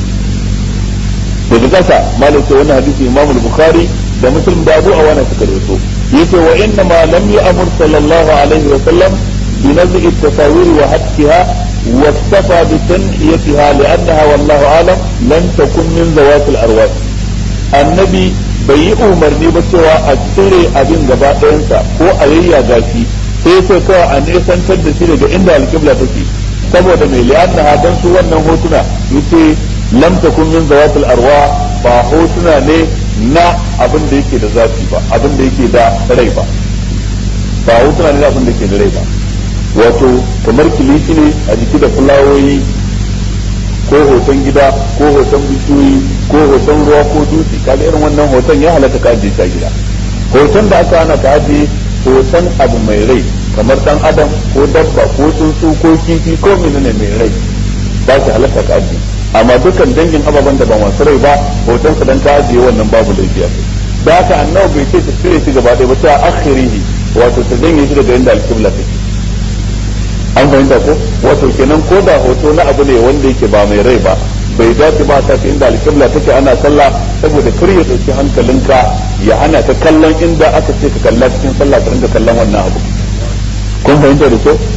daga kasa malam ce wannan hadisi Imam Bukhari da Muslim da Abu Awana suka rawaito yace wa inna ma lam ya'mur sallallahu alaihi wa sallam bi naz'i at-tasawir wa hatkiha wa iktafa bi tanhiyatiha li'annaha wallahu a'lam lam takun min zawat al-arwah annabi bai yi umarni ba cewa a cire abin gaba ɗayansa ko a yayyaga shi sai sai kawai a nesantar da shi daga inda alƙibla take saboda mai li'annaha dan su wannan hotuna yace lam takun min zawatil arwa ba hotuna ne na abin da yake da zafi ba abin da yake da rai ba ba hotuna ne na abin da yake da rai ba wato kamar kilishi ne a jiki da fulawoyi ko hoton gida ko hoton bishiyoyi ko hoton ruwa ko dutse kaga irin wannan hoton ya halatta ka ajiye shi a gida hoton da aka hana ka ajiye hoton abu mai rai kamar dan adam ko dabba ko tsuntsu ko kifi ko menene mai rai ba shi halatta ka ajiye amma dukkan dangin ababen da ba masu rai ba hoton sa dan ka ajiye wannan babu laifi a da haka annabi bai ce ta cire shi gaba ɗaya ba ta akhirihi wato ta janye shi daga inda alkibla take an fahimta ko wato kenan ko da hoto na abu ne wanda yake ba mai rai ba bai dace ba ta inda alkibla take ana sallah saboda kar ya dauki hankalinka ya hana ka kallon inda aka ce ka kalla cikin sallah ka rinka kallon wannan abu kun fahimta da kyau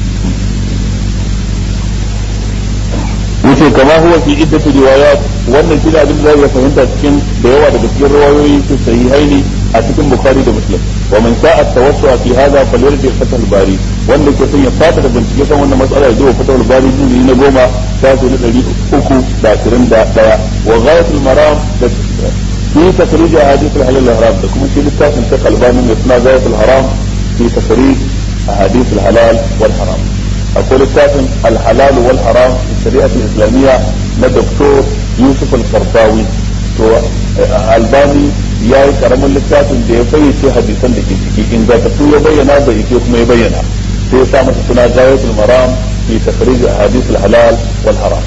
yace kama huwa fi iddatu riwayat wannan shi abin da zai fahimta cikin da yawa daga cikin riwayoyi su sahihaini a cikin bukhari da muslim wa man sha'a tawassu'a fi hadha falyarji fathul bari wanda ke son ya fata da bincike kan wannan matsala ya zuwa fathul bari jini na goma shafi na ɗari uku da ashirin da ɗaya wa ghayatul maram da fi takhrij ahadith al-halal al-haram da kuma shi littafin ta kalbanin da suna ghayatul haram fi takhrij ahadith al-halal wal haram akwai littafin alhalal wal haram shari'at islamiyya na doktor yusuf al-qardawi to albani ya yi karamin littafin da ya fayyace hadisan da ke ciki ingantattu ya bayyana da ike kuma ya bayyana sai ya sa masa suna gayatul maram fi takhrij ahadith al-halal wal haram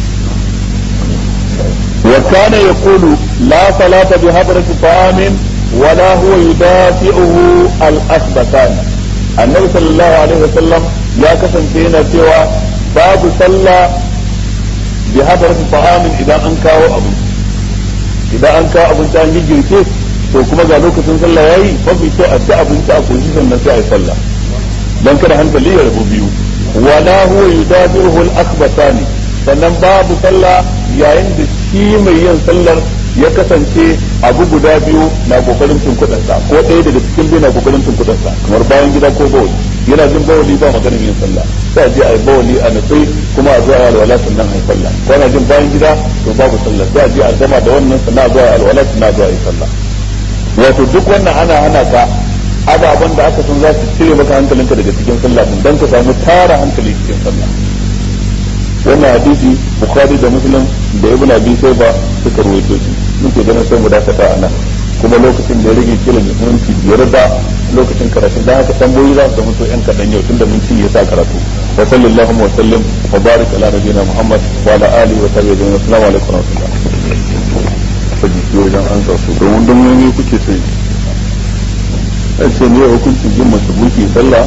وكان يقول لا صلاة بحضرة طعام ولا هو يدافعه الأخبثان النبي صلى الله عليه وسلم ya kasance yana cewa babu sallah bi hadarati ta'amin idan an kawo abu idan an kawo abinci an girke to kuma ga lokacin sallah yayi mafi kyau a ci abinci a koshi sannan sai a yi sallah dan kada hankali ya rabu biyu wala huwa yudabiruhu al-akhbathani sannan babu sallah yayin da shi mai yin sallar ya kasance abu guda biyu na kokarin tunkudansa ko ɗaya daga cikin biyu na kokarin tunkudansa kamar bayan gida ko bawali yana jin bawali ba maganin yin sallah sai a je a yi bawali a nufi kuma a zuwa alwala sannan a yi sallah ko ana jin bayan gida to babu sallah sai a je a gama da wannan sannan a zuwa alwala sannan a zuwa yi sallah wato duk wannan ana hana ka ababen da aka san za su cire maka hankalinka daga cikin sallah din dan ka samu tara hankali cikin sallah wannan hadisi bukhari da muslim da ibn abi shayba suka rawaito shi muke ganin sai mu dakata a nan kuma lokacin da ya rage kila da minti biyar da lokacin karatu dan haka tambayoyi za su zama to yan kadan yau tunda mun cinye sa karatu wa sallallahu wa sallam wa barik ala nabiyina muhammad wa ala alihi wa sahbihi ajma'in assalamu alaikum wa rahmatullah faji ki wajen an sa su domin don ne kuke sai ai ce ne hukuncin jin mace buki sallah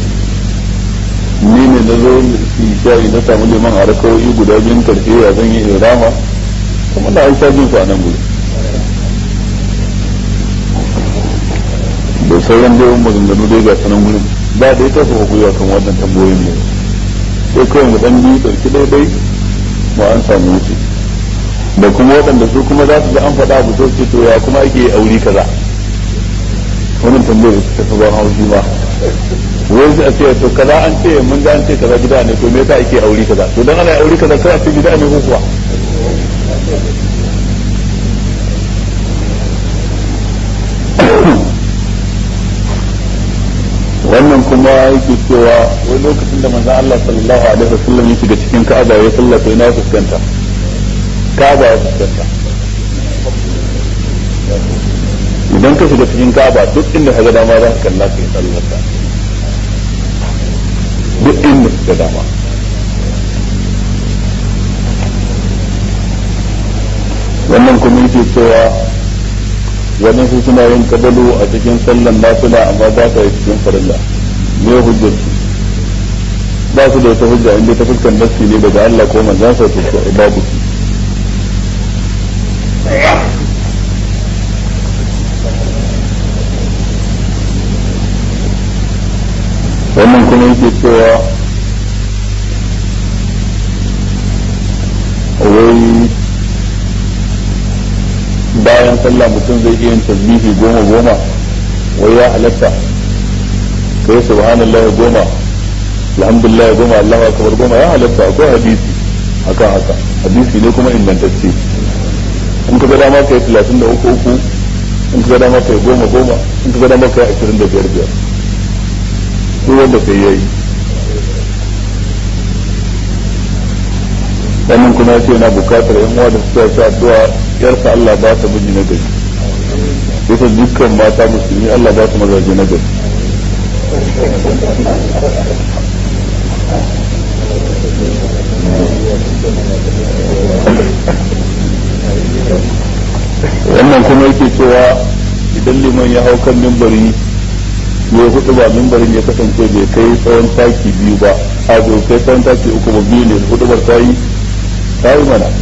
ni ne na zo fi shayi na samu liman a rakawoyi guda biyun karshe ya zan yi irama kuma na an sha jin su a nan gudu da sauran dai maganganu dai ga sanan gurin ba da ya tafi gwiwa kan wannan tambayoyin ne sai kawai mu dan biyu ɗauki daidai mu an samu wuce da kuma waɗanda su kuma za su ga an faɗa abu sai to ya kuma ake aure kaza wannan tambayar ta tafi ban haushi ba wai a ce to kaza an ce mun ga an ce kaza gida ne to me yasa ake aure kaza to dan ana aure kaza sai a ce gida ne ko kuwa wannan kuma yake cewa wani lokacin da manzon Allah sallallahu alaihi wasallam ya shiga cikin Ka'aba ya sallata ina fuskanta Ka'aba ya fuskanta idan ka shiga cikin Ka'aba duk inda ka ga dama za ka kalla kai sallata duk inda ka ga dama wannan kuma yake cewa wani su suna yin kabalu a cikin sallan nafila amma ba ta yi cikin farilla me hujjar su ba su da wata hujja inda ta fuskan nassi ne daga Allah ko manzon sa to babu su wannan kuma yake cewa wai bayan sallah mutum zai iya yin tasbihi goma goma wai ya halatta kai subhanallah goma alhamdulillah goma Allahu akbar goma ya halatta akwai hadisi akan haka hadisi ne kuma ingantacce in ka ga dama kai 33 uku in ka ga dama kai goma goma in ka ga dama kai 25 biyar duk wanda kai yayi wannan kuma ya ce yana bukatar yan uwa da suka sa addu'a yarsa Allah ba ta miji na gari yasa dukkan mata musulmi Allah ba su mazaje na gari wannan kuma yake cewa idan liman ya hau kan mimbari ya hudu ba mimbarin ya kasance bai kai tsawon taki biyu ba a bai kai tsawon taki uku ba biyu ne hudu bar ta yi ta yi mana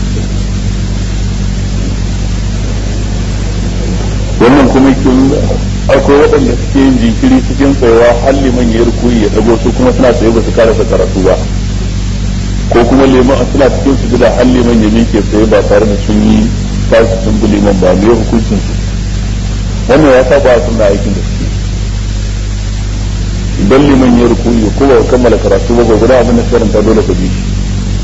wannan kuma kin akwai waɗanda suke yin jinkiri cikin tsayawa har liman ya rukuyi ya dago su kuma suna tsaye ba su karasa karatu ba ko kuma liman suna cikin su gida har liman ya miƙe tsaye ba tare da sun yi tashi sun bi liman ba me hukuncin su wannan ya saba suna aikin da suke idan liman ya rukuyi ko ba kammala karatu ba ga guda abin da karanta dole ka bi shi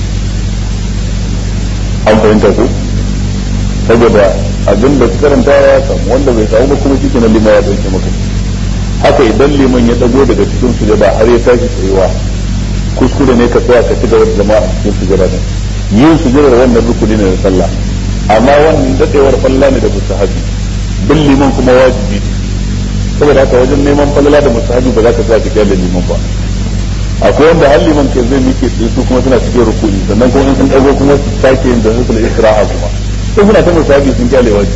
an fahimta ko saboda abin da karanta ya samu wanda bai samu ba kuma shi kenan liman ya dauke maka haka idan liman ya dago daga cikin sujada har ya tashi tsayuwa kuskure ne ka tsaya ka ci gaba da zama a cikin sujada din yin sujada wannan rukuni ne na sallah amma wannan dadewar falla ne da mustahabi bin liman kuma wajibi ne saboda haka wajen neman falala da mustahabi ba za ka tsaya ka kyale liman ba akwai wanda har liman ke zai mike su kuma suna cikin rukuni sannan kuma in sun dago kuma su sake yin da su isra'a kuma sai suna ta musabi sun kyale waje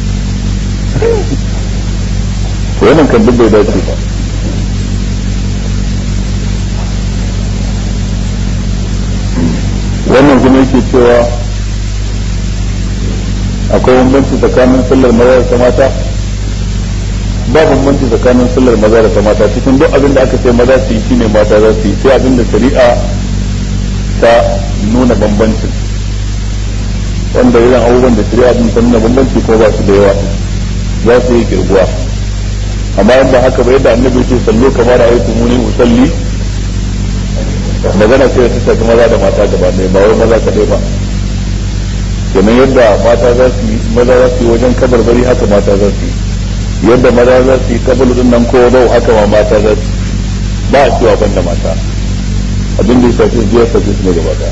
to wannan kan duk bai dace ba wannan kuma yake cewa akwai bambanci tsakanin sallar maza da ta mata ba bambanci tsakanin sallar maza da ta mata cikin duk abin da aka ce maza su yi shine mata za su yi sai abin da shari'a ta nuna bambancin wanda irin abubuwan da shari'a din ta nuna bambanci ko ba su da yawa za su yi kirguwa amma yadda haka ba yadda annabi ce sallo kamar a yi muni usalli magana ce ta shafi maza da mata gaba ɗaya ba wai maza kaɗai ba kenan yadda mata za su yi maza za su yi wajen kabarbari haka mata za su yi yadda maza za su yi kabalu din nan ko bau haka ma mata za su ba a cewa banda mata abin da ya shafi biyar shafi su ne gaba ɗaya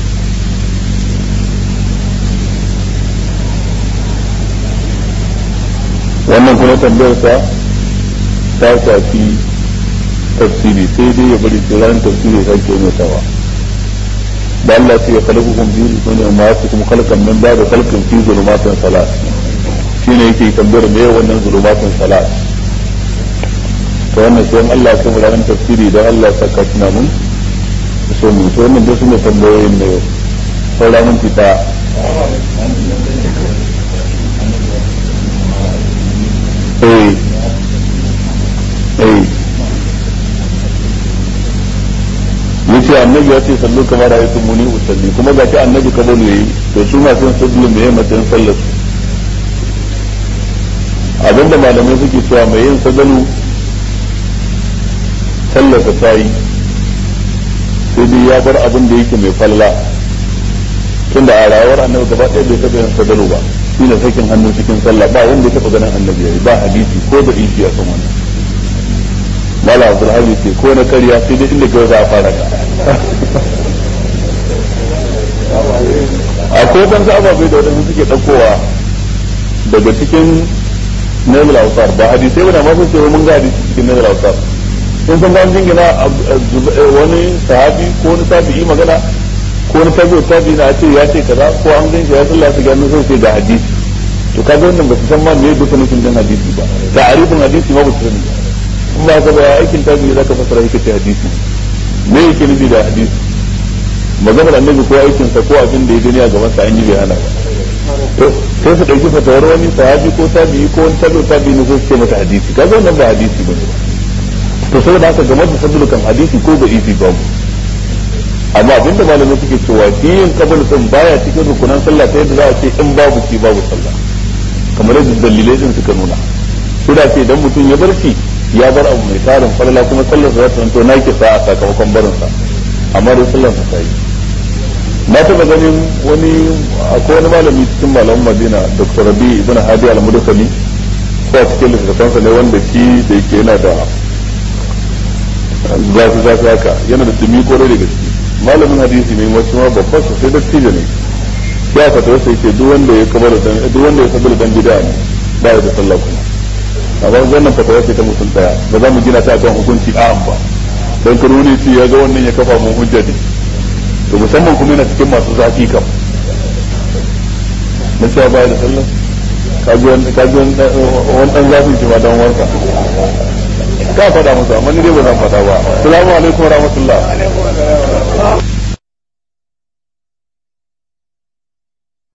wannan kuma tambayar sa ta shafi tafsiri sai dai ya bari sai ranar tafsiri ya sake mai tawa da Allah ce ya kalabu kun biyu su ne ma su kuma kalkan min ba da kalkan fi zulumatin salat shi ne yake tambayar me wannan zulumatin salat to wannan sai Allah ya kuma ranar tafsiri da Allah ya saka tuna mun so mu to wannan da su ne tambayoyin ne saura mun fita eh eh yace annabi ya ce sallu kamar ra'aytu muni usalli kuma ga annabi ka bane yayi to su ma sun sallu me yayin matsayin sallar su abinda malamai suke cewa mai yin sadalu sallarsa ta yi sai dai ya bar abin da yake mai falla tunda a rayuwar annabi gaba ɗaya bai taɓa yin sadalu ba shi ne sakin hannu cikin sallah ba wanda ya taɓa ganin annabi yayi ba hadisi ko da ishi a kan wannan mala abdulhadi ce ko na karya sai dai inda gaba za a fara ka akwai dan ababai da wadanda suke ɗaukowa daga cikin nazar ausar ba hadisai ba da masu cewa mun ga hadisi cikin nazar ausar in san ga jingina wani sahabi ko wani tabi'i magana ko wani tabi'u tabi'i na ce ya ce kaza ko an gan shi ya sallah su gano sai ga hadisi to kaga wannan ba su san ma me duka nufin dan hadisi ba ta'arifin hadisi ma ba su sani in ba ka ba aikin tabi'i zaka fasara yake ce hadisi me yake nufi da hadisi maganar annabi ko aikinsa ko abin da ya gani a gaban sa an yi bai hana ba sai su ɗauki fatawar wani sahabi ko tabi'i ko wani tabi'u tabi'i ne sai su ce mata hadisi kaga wannan ba hadisi bane to saboda haka game da sabulu kan hadisi ko da isi ba mu amma abin da malamai suke cewa shi yin kabul din baya cikin rukunan sallah ta yadda za a ce in babu shi babu sallah kamar yadda dalilai din suka nuna su da ce idan mutum ya bar shi ya bar abu mai tarin falala kuma sallar sa za ta zanto na kisa a sakamakon barinsa amma dai sallar sa ta yi na taba ganin wani akwai wani malami cikin malaman madina dr rabi ibn hadi al-mudakali ko a cikin littattafansa ne wanda shi da yake yana da zafi zafi haka yana da dumi kore da gaske malamin hadisi ne wasu ma babban sa sai dattijo ne ya fata wasu yake duk wanda ya kabar dan duk wanda ya kabar dan bid'a ne ba ya da sallah kuma amma wannan fatawa ce ta mutum daya ba za mu gina ta kan hukunci a'am ba dan karuni ce ya ga wannan ya kafa mun hujja ne to musamman kuma yana cikin masu zafi kam na cewa baya da sallah kaji wani dan zafin shi ma dan wanka ka faɗa musu amma ni dai ba zan faɗa ba assalamu alaikum wa rahmatullah